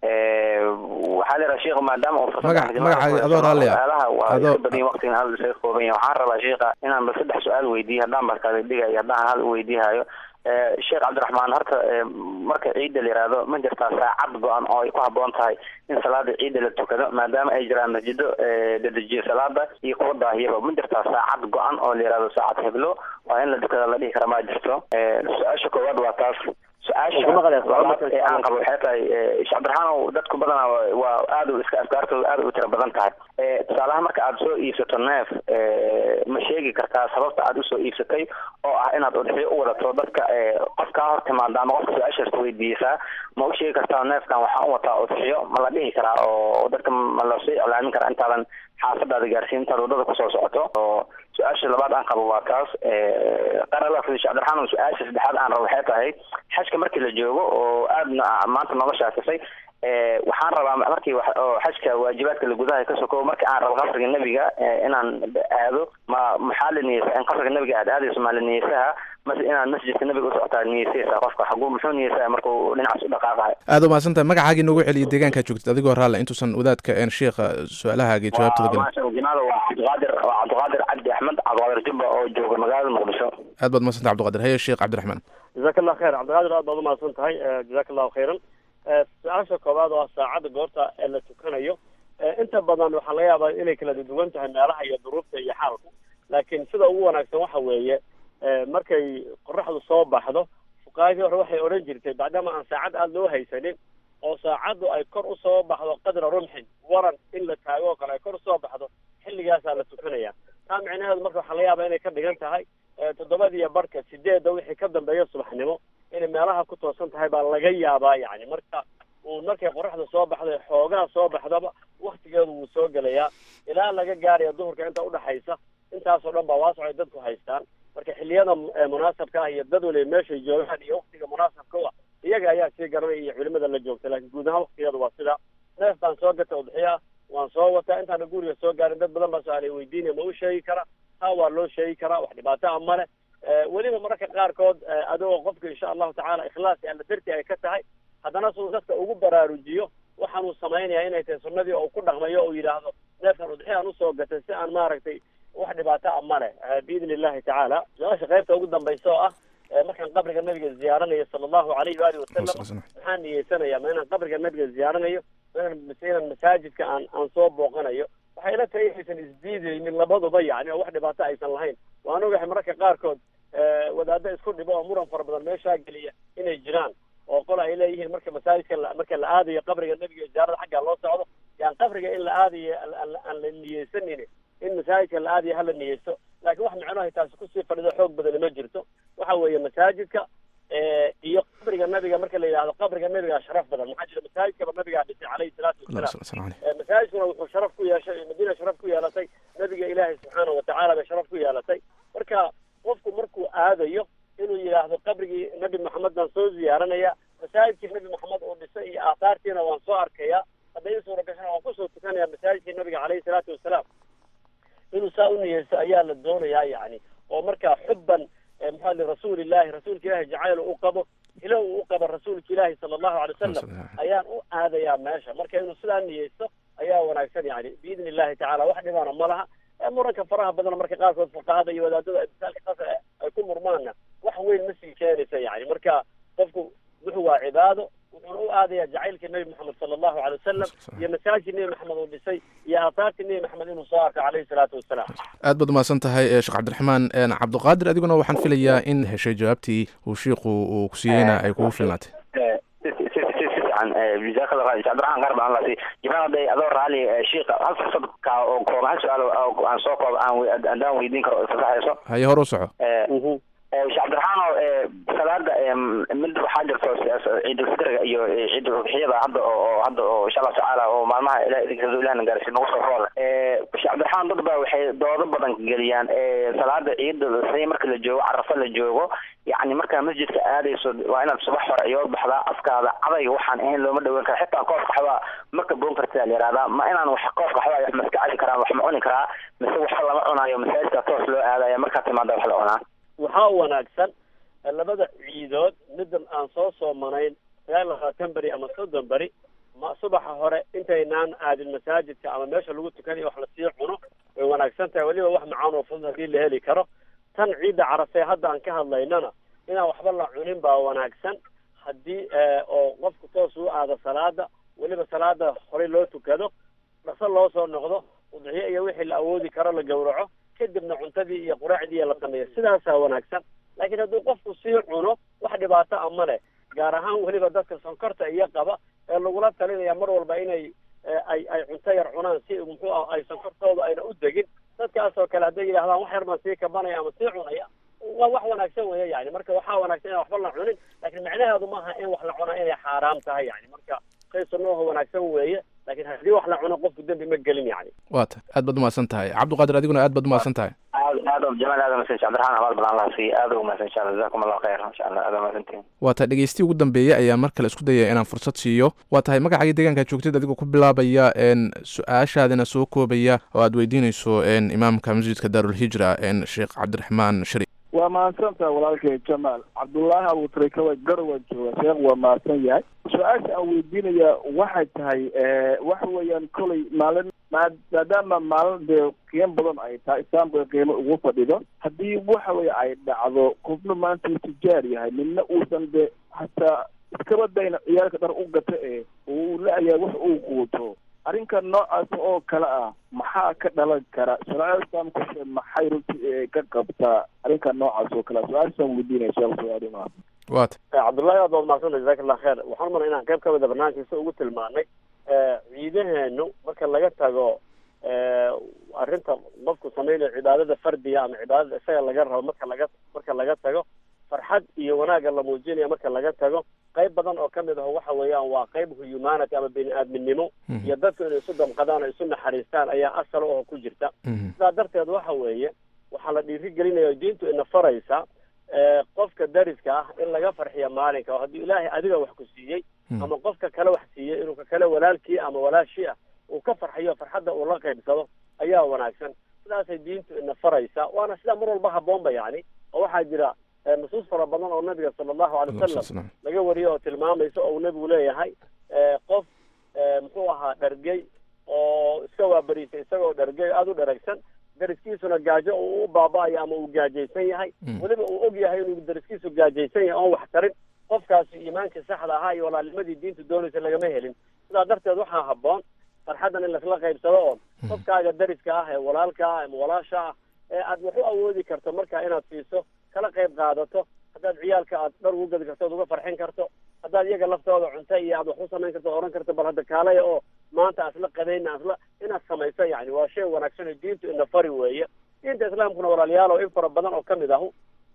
waxaa leedaha sheekh maadaama uu magacaaga adoo raalli ah su-aalaha waa iska badan waqtigan aad isaga kooban yahay waxaan rabaa sheekha inaan bal saddex su-aal weydiiyo haddaan barkaada dhigayo haddaan hal weydiihayo sheekh cabdiraxmaan horta marka ciidda la yihahdo ma jirtaa saacad go-an oo ay ku habboon tahay in salaada ciidda la tukado maadaama ay jiraan masjido dedejiyo salaada iyo kuwa daahiyaba ma jirtaa saacad go-an oo la yihahdo saacad heblo waa in la tukada la dhihi kara ma jirto su-aasha koowaad waa taas su-aasha labaad ee aan qabo waxay tahay sheekh cabdiraxmaan dadku badanaa waa aad u iska afkaartooda aad u tira badan tahay tusaalaha marka aad soo iibsato neef ma sheegi kartaa sababta aad usoo iibsatay oo ah inaad udxiyo u wadato dadka qof kaa hor timaada ama qofka su-aashaas weydiisaa ma u sheegi kartaa neefkan waxaan u wataa udxiyo ma la dhihi karaa oo dadka ma lasii iclaamin karaa intaadan xaafadaada gaarsiin intaad wadada kusoo socoto oo su-aasha labaad aan qabo waa taas qarala sheekh cabdiraxmaan su-aasha saddexaad aan rabo waxay tahay xajka markii la joogo oo aadna maanta nooga shaakisay waxaan rabaa markii oo xajka waajibaadka la gudaha ka soko marka aan rabo qabriga nebiga inaan aado ma maxaa la niyeysa in qabriga nebiga aad aadayso maa la niyeysaha mas inaad masjidka nabiga u socotaa niyeysaysaa qofka xaguu muxuu niyeysaya marka uu dhinacaas u dhaqaaqayo aad u mahadsan tahay magacaagii noogu celiya deegaankaa joogtid adigoo raalle intuusan wadaadka een sheikha su-aalahaagii jawaabtooda gelin maasha jinaada waa cabdiqaadir waa cabdiqaadir cabdi axmed cabdiqaadir jubba oo jooga magaalada muqdisho aad baad mahadsan tahay cabdiqaadir haye sheekh cabdiraxmaan jazaak allah khayr cabdiqaadir aad baad umahadsan tahay jazaak allahu khayran su-aasha koowaad oo ah saacadda goorta ee la tukanayo inta badan waxaa laga yaabaa inay kala duwan tahay meelaha iyo duruufta iyo xaalku laakiin sida ugu wanaagsan waxa weeye markay qoraxdu soo baxdo fuqaadii hore waxay odhan jirtay bacdama aan saacad aada loo haysanin oo saacaddu ay kor usoo baxdo qadra rumxin waran in la taago oo kale ay kor usoo baxdo xilligaasaa la tukanaya taa micnaheedu marka waxaa laga yaabaa inay ka dhigan tahay toddobadiiyo barhka sideedda wixii ka dambeeya subaxnimo inay meelaha ku toosan tahay baa laga yaabaa yani marka uu markay qoraxda soo baxdo xoogaa soo baxdaba waktigeedu wuu soo gelayaa ilaa laga gaaraya duhurka inta udhaxaysa intaasoo dhan baa waasoc ay dadku haystaan marka xilliyada munaasabka ah iyo dad waliba meeshay joogaan iyo waktiga munaasabka u ah iyaga ayaa sii garanaya iyo culimada la joogta laakiin guud ahaan waktigeedu waa sidaa neef baan soo gata udxiya waan soo wataa intaana guriga soo gaarin dad badan baa su-aalay weydiinaya ma u sheegi karaa haa waa loo sheegi karaa wax dhibaato a male weliba mararka qaarkood adigoo qofka insha allahu tacaala ikhlaasi alla darti ay ka tahay haddana suu dadka ugu baraarujiyo waxaanuu samaynaya inay tahay sunnadii oo ku dhaqmayo oo yidhaahdo neefkan udxiyaan usoo gatay si aan maaragtay wax dhibaato a male biidni illahi tacaala su-aasha qaybta ugu dambaysa oo ah markaan qabriga nabiga ziyaaranayo sala allahu alayhi waalihi wasalam maxaan niyeysanaya ma inaan qabriga nabiga ziyaaranayo ma inaan mise inaan masaajidka aan aan soo booqanayo waxay ila tahay inaysan isdiidaynin labaduba yani oo wax dhibaato aysan lahayn waan ogahay mararka qaarkood wadaado isku dhibo oo muran fara badan meeshaa geliya inay jiraan oo qol ay leeyihiin marka masaajidka marka la aadayo qabriga nabiga ziyaarada xaggaa loo socdo yaan qabriga in la aadayo aan la niyeysanin in masaajidka la aadayo hala niyeysto laakiin wax micnohay taasi kusii fadhido xoog badani ma jirto waxa weeye masaajidka iyo qabriga nabiga marka la yidhahdo qabriga nabigaa sharaf badan maxaa jira masaajidkaba nabigaa dhisay calayhi salaatu wasalaam masaajidkuna wuxuu sharaf ku yeeshay madiina sharaf ku yeelatay nabiga ilaahay subxaana watacaala bay sharaf ku yeelatay marka qofku markuu aadayo inuu yidhaahdo qabrigii nabi maxamed baan soo ziyaaranaya masaajidkii nabi maxamed uu dhisay iyo aahaartiina waan soo arkaya hadday i suura gashana waan kusoo tukanaya masaajidkii nabiga calayhi salaatu wasalaam inuu saa u niyeysto ayaa la doonayaa yani oo marka xubban maxaa li rasuulillahi rasuulka ilaahi jacayl u qabo ilo uu u qabo rasuulka ilaahi sala allahu alay wasalam ayaan u aadayaa meesha marka inuu sidaa niyeysto ayaa wanaagsan yani biidni illahi tacala wax dhibaana ma laha muranka faraha badan marka qaarkood fuqahada iyo wadaadada misaalka saas ay ku murmaanna wax weyn ma sii keenaysa yani marka qofku wuxuu waa cibaado wuxuuna u aadaya jacaylkii nabi maxamed sala allahu alay wasalam iyo masaajidkii nebi maxamed uu dhisay iyo aahaartii nebi maxamed inuu soo arko calayhi salaatu wasalaam aad baad umahadsan tahay sheekh cabdiraxmaan cabdiqaadir adiguna waxaan filayaa in heshay jawaabtii uu shiiku uu kusiiyeyna ay kugu filnaatay جزاك الله خير عبد الرحمن قرب الله سي جماعة دي أدور علي شيخ هل فرصة كا أو كوما هل سؤال أو عن سوق عن عن داون ويدين كرو صح يسو هاي هو روسعه sheekh cabdiraxmaan salaada mid waxaa jirto ciidulfitriga iyo ciidulxiyada hadda oo hadda oo insha allah tacaala oo maalmaha ilah idinkasoo ilahna gaarsiin nagu soo rooda sheekh cabdiraxmaan dad baa waxay doodo badan geliyaan salaada ciida say marka la joogo carafa la joogo yacni markaa masjidka aadayso waa inaad subax hore iyood baxdaa afkaada cadayga waxaan ahayn looma dhaweyn kara xitaa koof qaxwaa marka boon kartaa la yihahdaa ma inaan wax koof qaxwaa wax maska cali karaa wax ma cuni karaa mise waxa lama cunayo masaajidka toos loo aadaya markaa timaada wax la cunaa waxaa wanaagsan labada ciidood midan aan soo soomanayn sagaal labaatan beri ama soddon beri ma subaxa hore intaynaan aadin masaajidka ama meesha lagu tukanayo wax lasii cuno way wanaagsan tahay weliba wax macaan oo fudud haddii la heli karo tan ciidda carafee hadda aan ka hadlaynana inaan waxba la cunin baa wanaagsan haddii oo qofku toos u aado salaada weliba salaada horey loo tukado dhaqso loo soo noqdo udxiyo iyo wixii la awoodi karo la gowraco kadibna cuntadii iyo quraacdii la sameeyo sidaasaa wanaagsan laakiin hadduu qofku sii cuno wax dhibaato a ma leh gaar ahaan weliba dadka sonkorta iyo qaba ee lagula talinaya mar walba inay ay ay cunto yar cunaan si muxuu ah ay sonkortooda ayna u degin dadkaasoo kale hadday yidhahdaan wax yar baan sii kabanaya ama sii cunaya waa wax wanaagsan weeye yani marka waxaa wanaagsan inaan waxba la cunin laakiin macnaheedu maaha in wax la cunaa inay xaaraam tahay yani marka shay sunnooha wanaagsan weeye laakiin haddii wax la cuno qofku dembi ma gelin yani waa ta aad baad umahadsan tahay cabdiqaadir adiguna aad baad umahadsan tahay aad aad jamaal aad umahadsan cabdiraxmaan abaal badan allah siiya aad umahadsan insha allah jazakum allah khayr insha allah aad umahadsantihin waa tahay dhegeystihi ugu dambeeyey ayaa mar kale isku dayaya inaan fursad siiyo waa tahay magacaaga deegaanka joogtid adigoo ku bilaabaya su-aashaadina soo koobaya oo aad weydiinayso imaamka masjidka daarulhijra sheekh cabdiraxmaan shari waa mahadsantaha walaalkay jamaal cabdullaahi abuutrikawa garowan jooga sheekh waa mahadsan yahay su-aasha aan weydiinaya waxay tahay waxa weeyaan kolay maalin maadaama maalin dee qiimo badan ay tahay islaamka qiimo ugu fadhido haddii waxa weye ay dhacdo qofna maanta uu tijaar yahay midna uusan de hataa iskaba dayna ciyaalka dhar u gata ee uu la-yahay wax uu quuto arrinka noocaas oo kale ah maxaa ka dhalan kara shareecada islaamkuse maxay runtii ka qabtaa arrinka noocaas oo kale su-aashaan weydiinaya sheekh su-aalimaa waata cabdullaahi aad baad mahadsanta jazaak allah kheer waxaan umala inaan qayb ka mida barnaamijkiisa ugu tilmaanay ciidaheenu marka laga tago arrinta qofku samaynayo cibaadada fardiga ama cibaadada isaga laga rabo marka laga marka laga tago farxad iyo wanaagga la muujinaya marka laga tago qayb badan oo kamid aho waxa weeyaan waa qayb humanity ama bini aadminimo iyo dadku inay isu damqadaan oo isu naxariistaan ayaa asal oo ku jirta sidaa darteed waxa weeye waxaa la dhiirigelinaya diintu ina faraysa qofka dariska ah in laga farxiyo maalinka oo haddii ilaahay adiga wax ku siiyey ama qofka kale wax siiyey inuu ka kale walaalkii ama walaashii ah uu ka farxiyo farxadda uu la qaybsado ayaa wanaagsan sidaasay diintu ina faraysa waana sidaa mar walba haboonba yani oo waxaa jira nusuus fara badan oo nabiga sala allahu alay wasalam laga wariyo oo tilmaamaysa oo uu nabigu leeyahay qof muxuu ahaa dhargey oo iska waabariisay isagoo dhargey aada u dharagsan dariskiisuna gaajo uu u baaba-ayo ama uu gaajaysan yahay weliba uu og yahay inuu dariskiisu gaajaysan yahay oon wax tarin qofkaasi iimaankii saxda ahaa iyo walaalnimadii diintu doonaysa lagama helin sidaa darteed waxaa haboon farxaddan in laisla qaybsado oo qofkaaga dariska ah ee walaalka ah ama walaasha ah ee aad wax u awoodi karto marka inaad siiso kala qayb qaadato haddaad ciyaalka aad dhar ugu gadi karto oad uga farxin karto haddaad iyaga laftooda cunto iyo aad wax u samayn karto oran karto bal hadda kaalaya oo maanta asla qadayna asla inaad samayso yani waa shay wanaagsan oo diintu ina fari weeye diinta islaamkuna walaalayaal oo in fara badan oo kamid ahu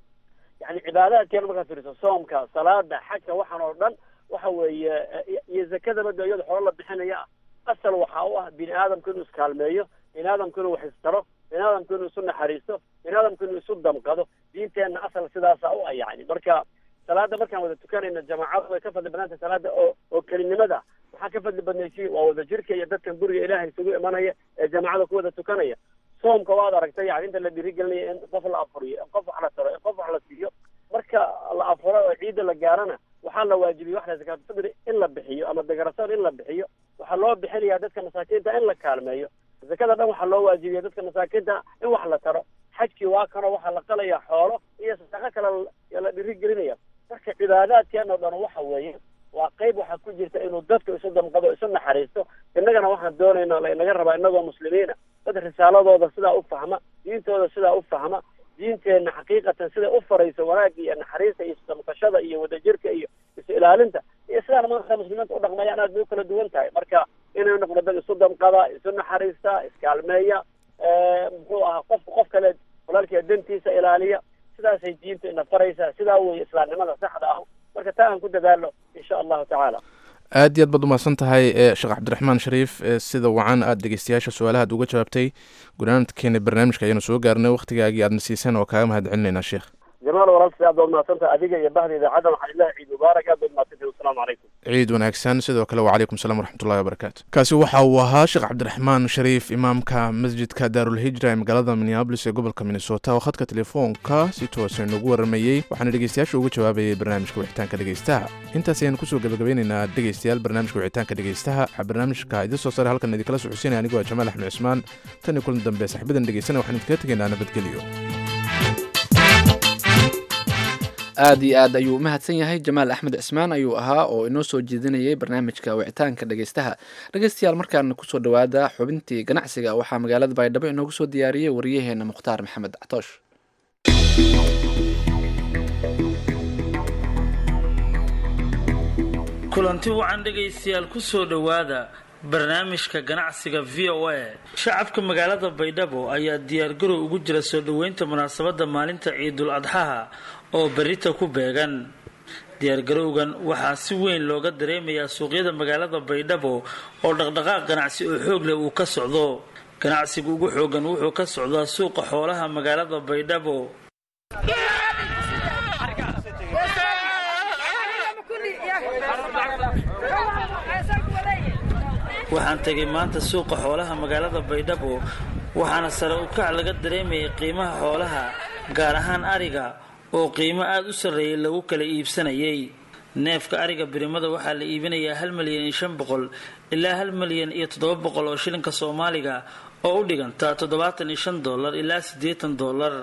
yani cibaadaadkeena markaad fiiriso soomka salaada xajka waxaan oo dhan waxa weeye iyo zakadaba de iyada xoolo la bixinaya asal waxa u ah bini aadamku inuu iskaalmeeyo bini aadamku inuu wax istaro bini aadamku inuu isu naxariisto bini aadamku inuu isu damqado diinteenna asal sidaasa u ah yani marka salaada markaan wada tukanayna jamaacadu way ka fadli badnaantay salaada oo oo kelinimada maxaa ka fadli badnaysi waa wada jirka iyo dadkan guriga ilaahay isugu imanaya ee jamaacada ku wada tukanaya soomka waad aragtay yani inta la dhiirigelinaya in qof la afuriyo in qof wax la taro in qof wax la siiyo marka la afuro oo ciidda la gaarana waxaa la waajibiyey wax la zakaatulfidri in la bixiyo ama degarasoon in la bixiyo waxaa loo bixinayaa dadka masaakiinta in la kaalmeeyo zakada dhan waxaa loo waajibiya dadka masaakiinta in wax la taro xajkii waa kanoo waxaa la qalaya xoolo iyo sadaqo kale la dhiirigelinaya marka cibaadaadkeena o dhan waxa weeye waa qayb waxaa ku jirta inuu dadku isu damqado isu naxariisto innagana waxaan doonayna la inaga rabaa inagoo muslimiina dad risaaladooda sidaa u fahma diintooda sidaa u fahma diinteenna xaqiiqatan siday u farayso wanaagga iyo naxariista iyo isdamqashada iyo wadajirka iyo isu ilaalinta iyo sidaan maanta muslimiinta u dhaqmayaan aad bay u kala duwan tahay marka inay noqdo dad isu damqada isu naxariista iskaalmeeya muxuu ahaa qofka qof kale walaalkiia dantiisa ilaaliya sidaasay diintu ina faraysaa sidaa weeye islaamnimada saxda ah marka taa aan ku dadaalo insha allahu tacaala aad iyo aad baad umahadsan tahay sheekh cabdiraxmaan shariif sida wacan aad dhegeystayaasha su-aalahaad uga jawaabtay gunaanadkeena barnaamijka ayaanu soo gaarnay wakhtigaagii aadna siiseen oo kaaga mahad celinaynaa sheekh jamaal walaalsi aad baad mahadsantahay adiga iyo bahda idaacadda waxaan ilahay ciid mubaarak aad baad mahadsantahay wasalaamu calaykum ciid wanaagsan sidoo kale wacalaykum salam waraxmatullahi wabarakaatu kaasi waxa uu ahaa sheekh cabdiraxmaan shariif imaamka masjidka daarulhijra ee magaalada minneabolis ee gobolka minnesota oo khadka telefoonka si toosa inagu waramayey waxaana dhegeystayaasha uga jawaabayay barnaamijka wixitaanka dhegeystaha intaas ayaan kusoo gabagabeynaynaa dhegeystayaal barnaamijka wixitaanka dhegeystaha waxaa barnaamijka idin soo sare halkan idinkala socodsiinaya anigoo ah jamaal axmed cismaan tan iyo kulan dambe saxibadan dhegeysana waxaan idinkaga tegaynaa nabadgelyo aad iyo aad ayuu umahadsan yahay jamaal axmed cismaan ayuu ahaa oo inoo soo jeedinayay barnaamijka wicitaanka dhegeystaha dhegeystayaal markaana kusoo dhowaada xubintii ganacsiga waxaa magaalada baydhabo inoogu soo diyaariyey wariyaheena mukhtaar maxamed catoosh kulanti wacan dhegaystayaal kusoo dhowaada barnaamijka ganacsiga v o a shacabka magaalada baydhabo ayaa diyaargarow ugu jira soo dhoweynta munaasabadda maalinta ciidul adxaha oo berita ku beegan diyaargarowgan waxaa si weyn looga dareemayaa suuqyada magaalada baydhabo oo dhaqdhaqaaq ganacsi oo xoog leh uu ka socdo ganacsiga ugu xoogan wuxuu ka socdaa suuqa xoolaha magaalada baydhabo waxaan tegay maanta suuqa xoolaha magaalada baydhabo waxaana sare u kac laga dareemayay qiimaha xoolaha gaar ahaan ariga oo qiimo aada u sarreeyay lagu kala iibsanayay neefka ariga birimada waxaa la iibinayaa hal milyan iyo shan boqol ilaa hal milyan iyo toddoba boqol oo shilinka soomaaliga oo u dhiganta toddobaatan iyo shan dollar ilaa siddeetan dollar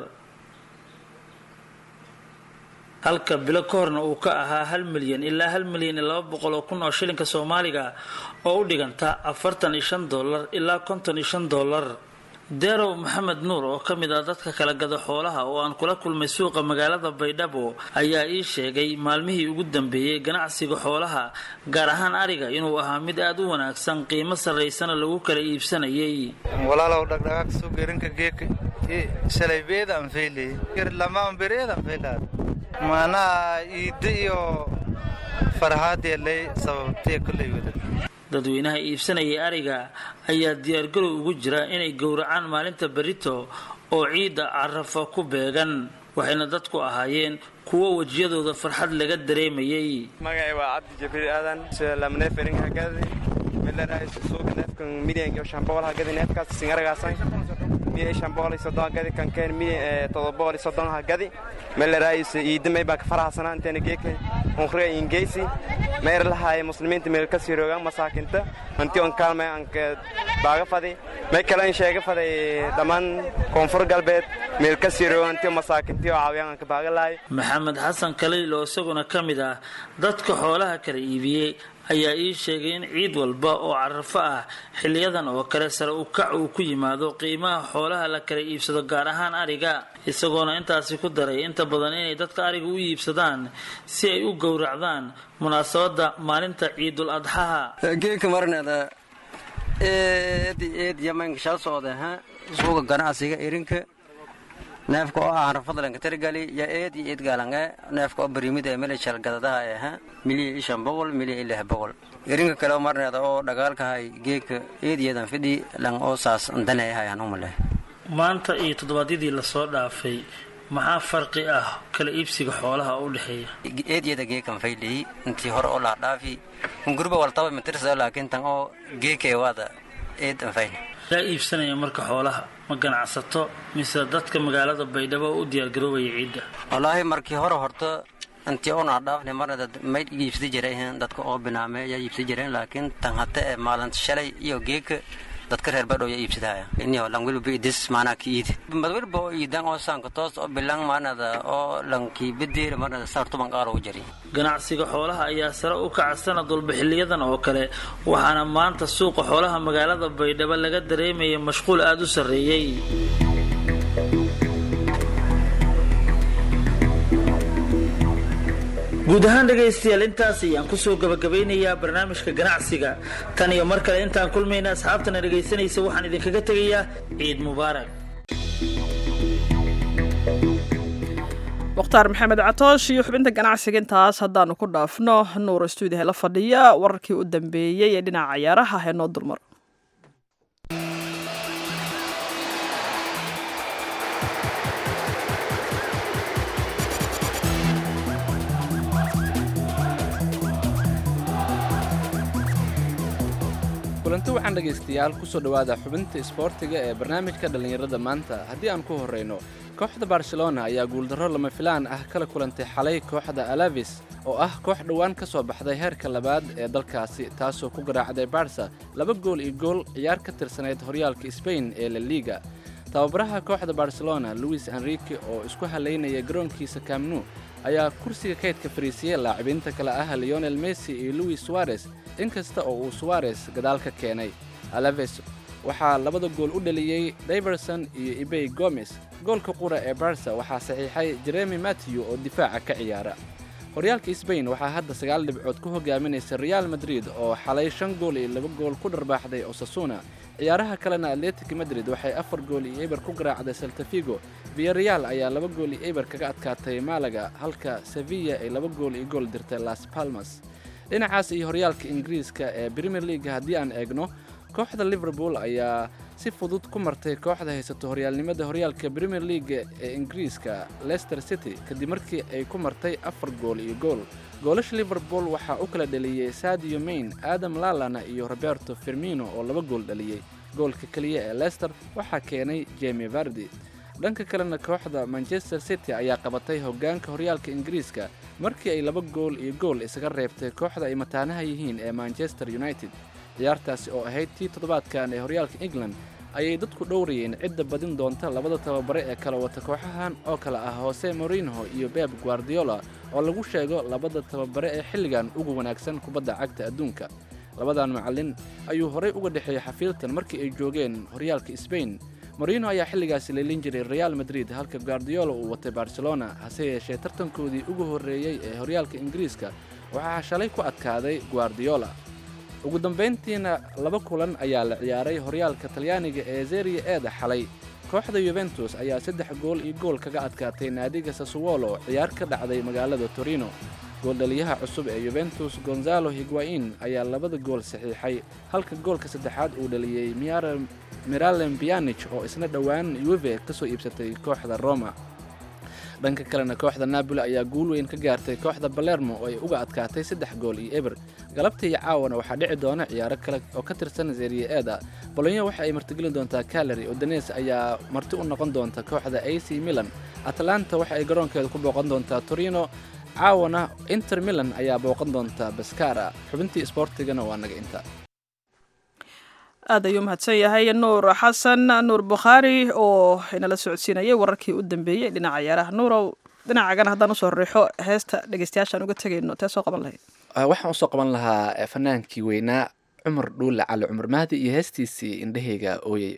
halka bilo ka horna uu ka ahaa hal milyan ilaa hal milyan iyo laba boqol oo kun oo shilinka soomaaliga oo u dhiganta afartan iyo shan dollar ilaa konton iyo shan dollar derow maxamed nuur oo ka mid ah dadka kala gada xoolaha oo aan kula kulmay suuqa magaalada baydhabo ayaa ii sheegay maalmihii ugu dambeeyey ganacsiga xoolaha gaar ahaan ariga inuu ahaa mid aada u wanaagsan qiimo sarraysana lagu kala iibsanayay walaalow dhagdhagaag suugirinka geeka shalay beedaan feylay lamaan bereedaan feylaad maanaha iidda iyo farxaadeelay sababtee kullay wada dadweynaha iibsanayay ariga ayaa diyaargarow ugu jira inay gowracaan maalinta berito oo ciidda carafa ku beegan waxayna dadku ahaayeen kuwo wejiyadooda farxad laga dareemayay magacay waa cabdi jibriil aadan lamneefering hagadi melarays suuga neefkan milyanka shan boqol hagadi neefkaas singaragaasan milyan shan boqol iyo soddon hagadi kankeen milyan todoba boqol iyo soddon hagadi melarays iidamay baa ka faraxsanaa inteena geeka unkhriga ingeysi mayr lahaay muslimiinta meel ka siroogaan masaakinta hanti on kaalmay anka baaga fadi may kale in sheega faday dhammaan koonfur galbeed meel ka siroogaan hanti masaakintii oo caawiyaan anka baaga lahay maxamed xasan kaliil oo isaguna ka mid ah dadka xoolaha kala iibiyey ayaa ii sheegay in ciid walba oo carafo ah xiliyadan oo kale sare u kac uu ku yimaado qiimaha xoolaha la kala iibsado gaar ahaan ariga isagoona intaasi ku daray inta badan inay dadka ariga u iibsadaan si ay u gowracdaan munaasabadda maalinta ciidul adxaha geeka marnada eed eed yamanka shal socda ha suuga ganacsiga irinka neefka oo aan rafadlanka tirgali ya eed iyo eed gaalange neefka oo barimida mele shalgadadaha ee ha milyan iyo shan boqol milyan iyo lix boqol irinka kale oo marneeda oo dhagaalkahay geeka eed iyadan fidhi lang oo saas andaneyahay aan umale maanta iyo toddobaadyadii lasoo dhaafay maxaa farqi ah kala iibsiga xoolaha u dhexeeya eedyada geekan faydhii intii hore oo laadhaafi hungurba waltaba matirsa laakiin tan oo geekee waada eed an faydhi yaa iibsanaya marka xoolaha ma ganacsato mise dadka magaalada baydhabo u diyaargaroobaya ciidda wallaahi markii hore horta intii oon adhaafni marna may iibsada jireen dadka oo binaame ayaa iibsada jireen laakiin tan hata ee maalinta shalay iyo geeka dadka reer badhow yaa iibsadaya inio lang wilba idis maanaa ki iid madwilba oo iidan oo saanka toos oo bilang maanada oo lankii bedeera marnada saartuban qaar ugu jari ganacsiga xoolaha ayaa sare u kaca sanad walba xiliyadan oo kale waxaana maanta suuqa xoolaha magaalada baydhabo laga dareemaya mashquul aada u sarreeyey guud ahaan dhegaystayaal intaas ayaan kusoo gabagabeynayaa barnaamijka ganacsiga tan iyo mar kale intaan kulmayna asxaabtana dhegaysanaysa waxaan idinkaga tegayaa ciid mubaarak mukhtaar maxamed catoosh iyo xubinta ganacsiga intaas haddaanu ku dhaafno nuur stuudiha la fadhiya wararkii u dambeeyey ee dhinaca cayaaraha hee noo dulmar kulanti waxaan dhegaystayaal kusoo dhowaada xubinta isboortiga ee barnaamijka dhallinyarada maanta haddii aan ku horrayno kooxda barcelona ayaa guuldarro lama filaan ah kala kulantay xalay kooxda alavis oo ah koox dhowaan ka soo baxday heerka labaad ee dalkaasi taasoo ku garaacday barsa laba gool iyo gool ciyaar ka tirsanayd horyaalka sbain ee la liiga tababaraha kooxda barcelona luis enrique oo isku halaynaya garoonkiisa kamnu ayaa kursiga kaydka fariisiyey laacibiinta kale ah leonel messi iyo luis suarez inkasta oo uu suarez gadaal ka keenay alaves waxaa labada gool u dhaliyey daiverson iyo ibey gomes goolka qura ee barsa waxaa saxiixay jeremi matthew oo difaaca ka ciyaara horyaalka sbain waxaa hadda sagaal dhibcood ku hogaaminaysa real madrid oo xalay shan gool iyo laba gool ku dharbaaxday osasuna ciyaaraha kalena atletic madrid waxay afar gool iyo eber ku garaacday saltafigo viyareal ayaa laba gool iyo eber kaga adkaatay malaga halka sevilla ay laba gool iyo gool dirtay las palmas dhinacaas iyo horyaalka ingiriiska ee premier leaga haddii aan eegno kooxda liverpool ayaa si fudud ku martay kooxda haysato horyaalnimada horyaalka premier leaga ee ingiriiska leicester city kadib markii ay ku martay afar gool iyo gool goolasha liverpool waxaa u kala dhaliyey sadio main adam lalana iyo roberto firmino oo laba gool dhaliyey goolka keliya ee leicester waxaa keenay jemi vardi dhanka kalena kooxda manchester city ayaa qabatay hoggaanka horyaalka ingiriiska markii ay laba gool iyo gool isaga reebtay kooxda ay mataanaha yihiin ee manchester united ciyaartaasi oo ahayd tii toddobaadkan ee horyaalka england ayay dadku dhowrayeen cidda badin doonta labada tababare ee kala wata kooxahan oo kale ah hose morinho iyo beb guardiola oo lagu sheego labada tababare ee xilligan ugu wanaagsan kubadda cagta adduunka labadan macallin ayuu horay uga dhexeeyey xafiiltan markii ay joogeen horyaalka sbain morino ayaa xilligaasi leelin jiray real madrid halka guardiola uu watay barcelona hase yeeshee tartankoodii ugu horreeyey ee horyaalka ingiriiska waxaa shalay ku adkaaday guardiola ugu dambayntiina laba kulan ayaa la ciyaaray horyaalka talyaaniga ee zeria eeda xalay kooxda yuventus ayaa saddex gool iyo gool kaga adkaatay naadiga sasuwolo ciyaar ka dhacday magaalada torino gooldhaliyaha cusub ee yuventus gonzalo higuain ayaa labada gool saxiixay halka goolka saddexaad uu dhaliyey miralem bianich oo isna dhowaan yuve ka soo iibsatay kooxda roma dhanka kalena kooxda napoli ayaa guul weyn ka gaartay kooxda balermo oo ay uga adkaatay saddex gool iyo eber galabta iyo caawana waxaa dhici doona ciyaaro kale oo ka tirsan zeria eeda bolonyo waxa ay martigelin doontaa calary odanes ayaa marti u noqon doonta kooxda a c milan atlanta waxa ay garoonkeeda ku booqan doontaa torino caawana inter milan ayaa booqan doonta baskara xubintii isboortigana waa naga inta aad ayuu mahadsan yahay nuur xasan nuur bukhaari oo inala socodsiinayay wararkii u dambeeyey dhinaca ciyaaraha nuurow dhinacagana haddaan usoo riixo heesta dhegeystayaashaan uga tegayno tee soo qaban lahayd waxaan usoo qaban lahaa fanaankii weynaa cumar dhuule cali cumar mahdi iyo heestiisii indhahayga ooyey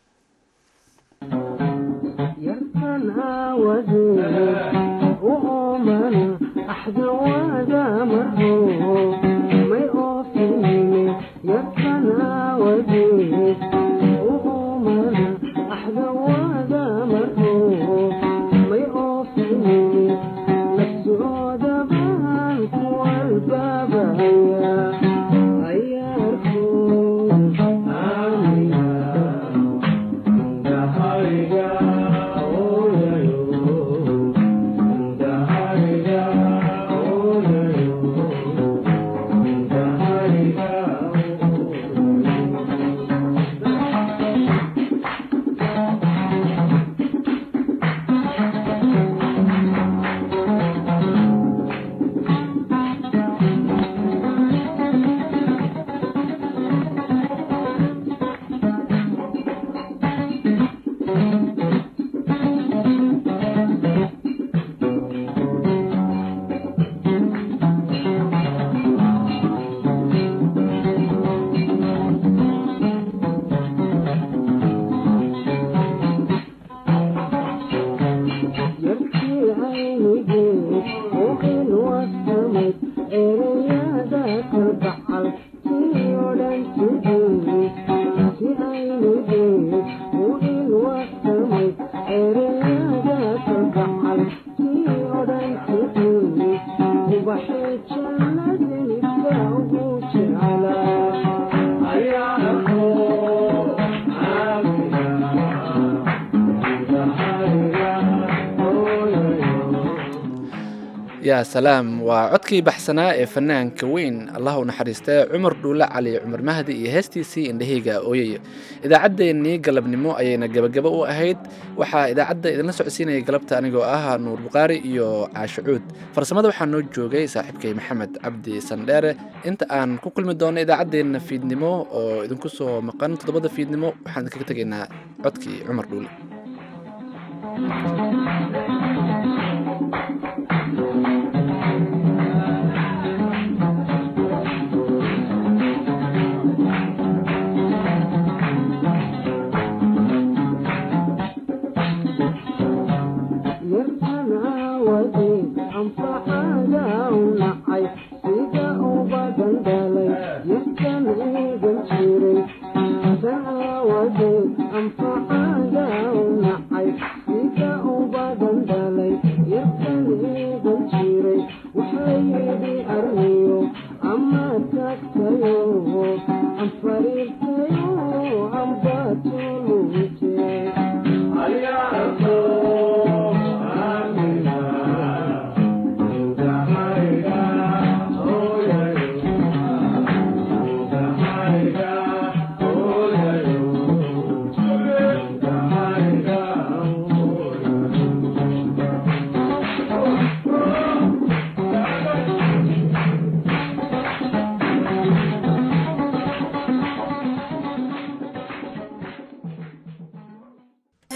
yaa salaam waa codkii baxsanaa ee fanaanka weyn allah u naxariistee cumar dhuule cali cumar mahdi iyo heestiisii indhahayga ooyay idaacaddeenii galabnimo ayayna gebagabo u ahayd waxaa idaacadda idinla socodsiinayay galabta anigoo ah nuur bukhaari iyo caasho cuud farsamada waxaa noo joogay saaxiibkay maxamed cabdi sandheere inta aan ku kulmi doono idaacaddeenna fiidnimo oo idinku soo maqan toddobada fiidnimo waxaan idinkaga tegaynaa codkii cumar dhuule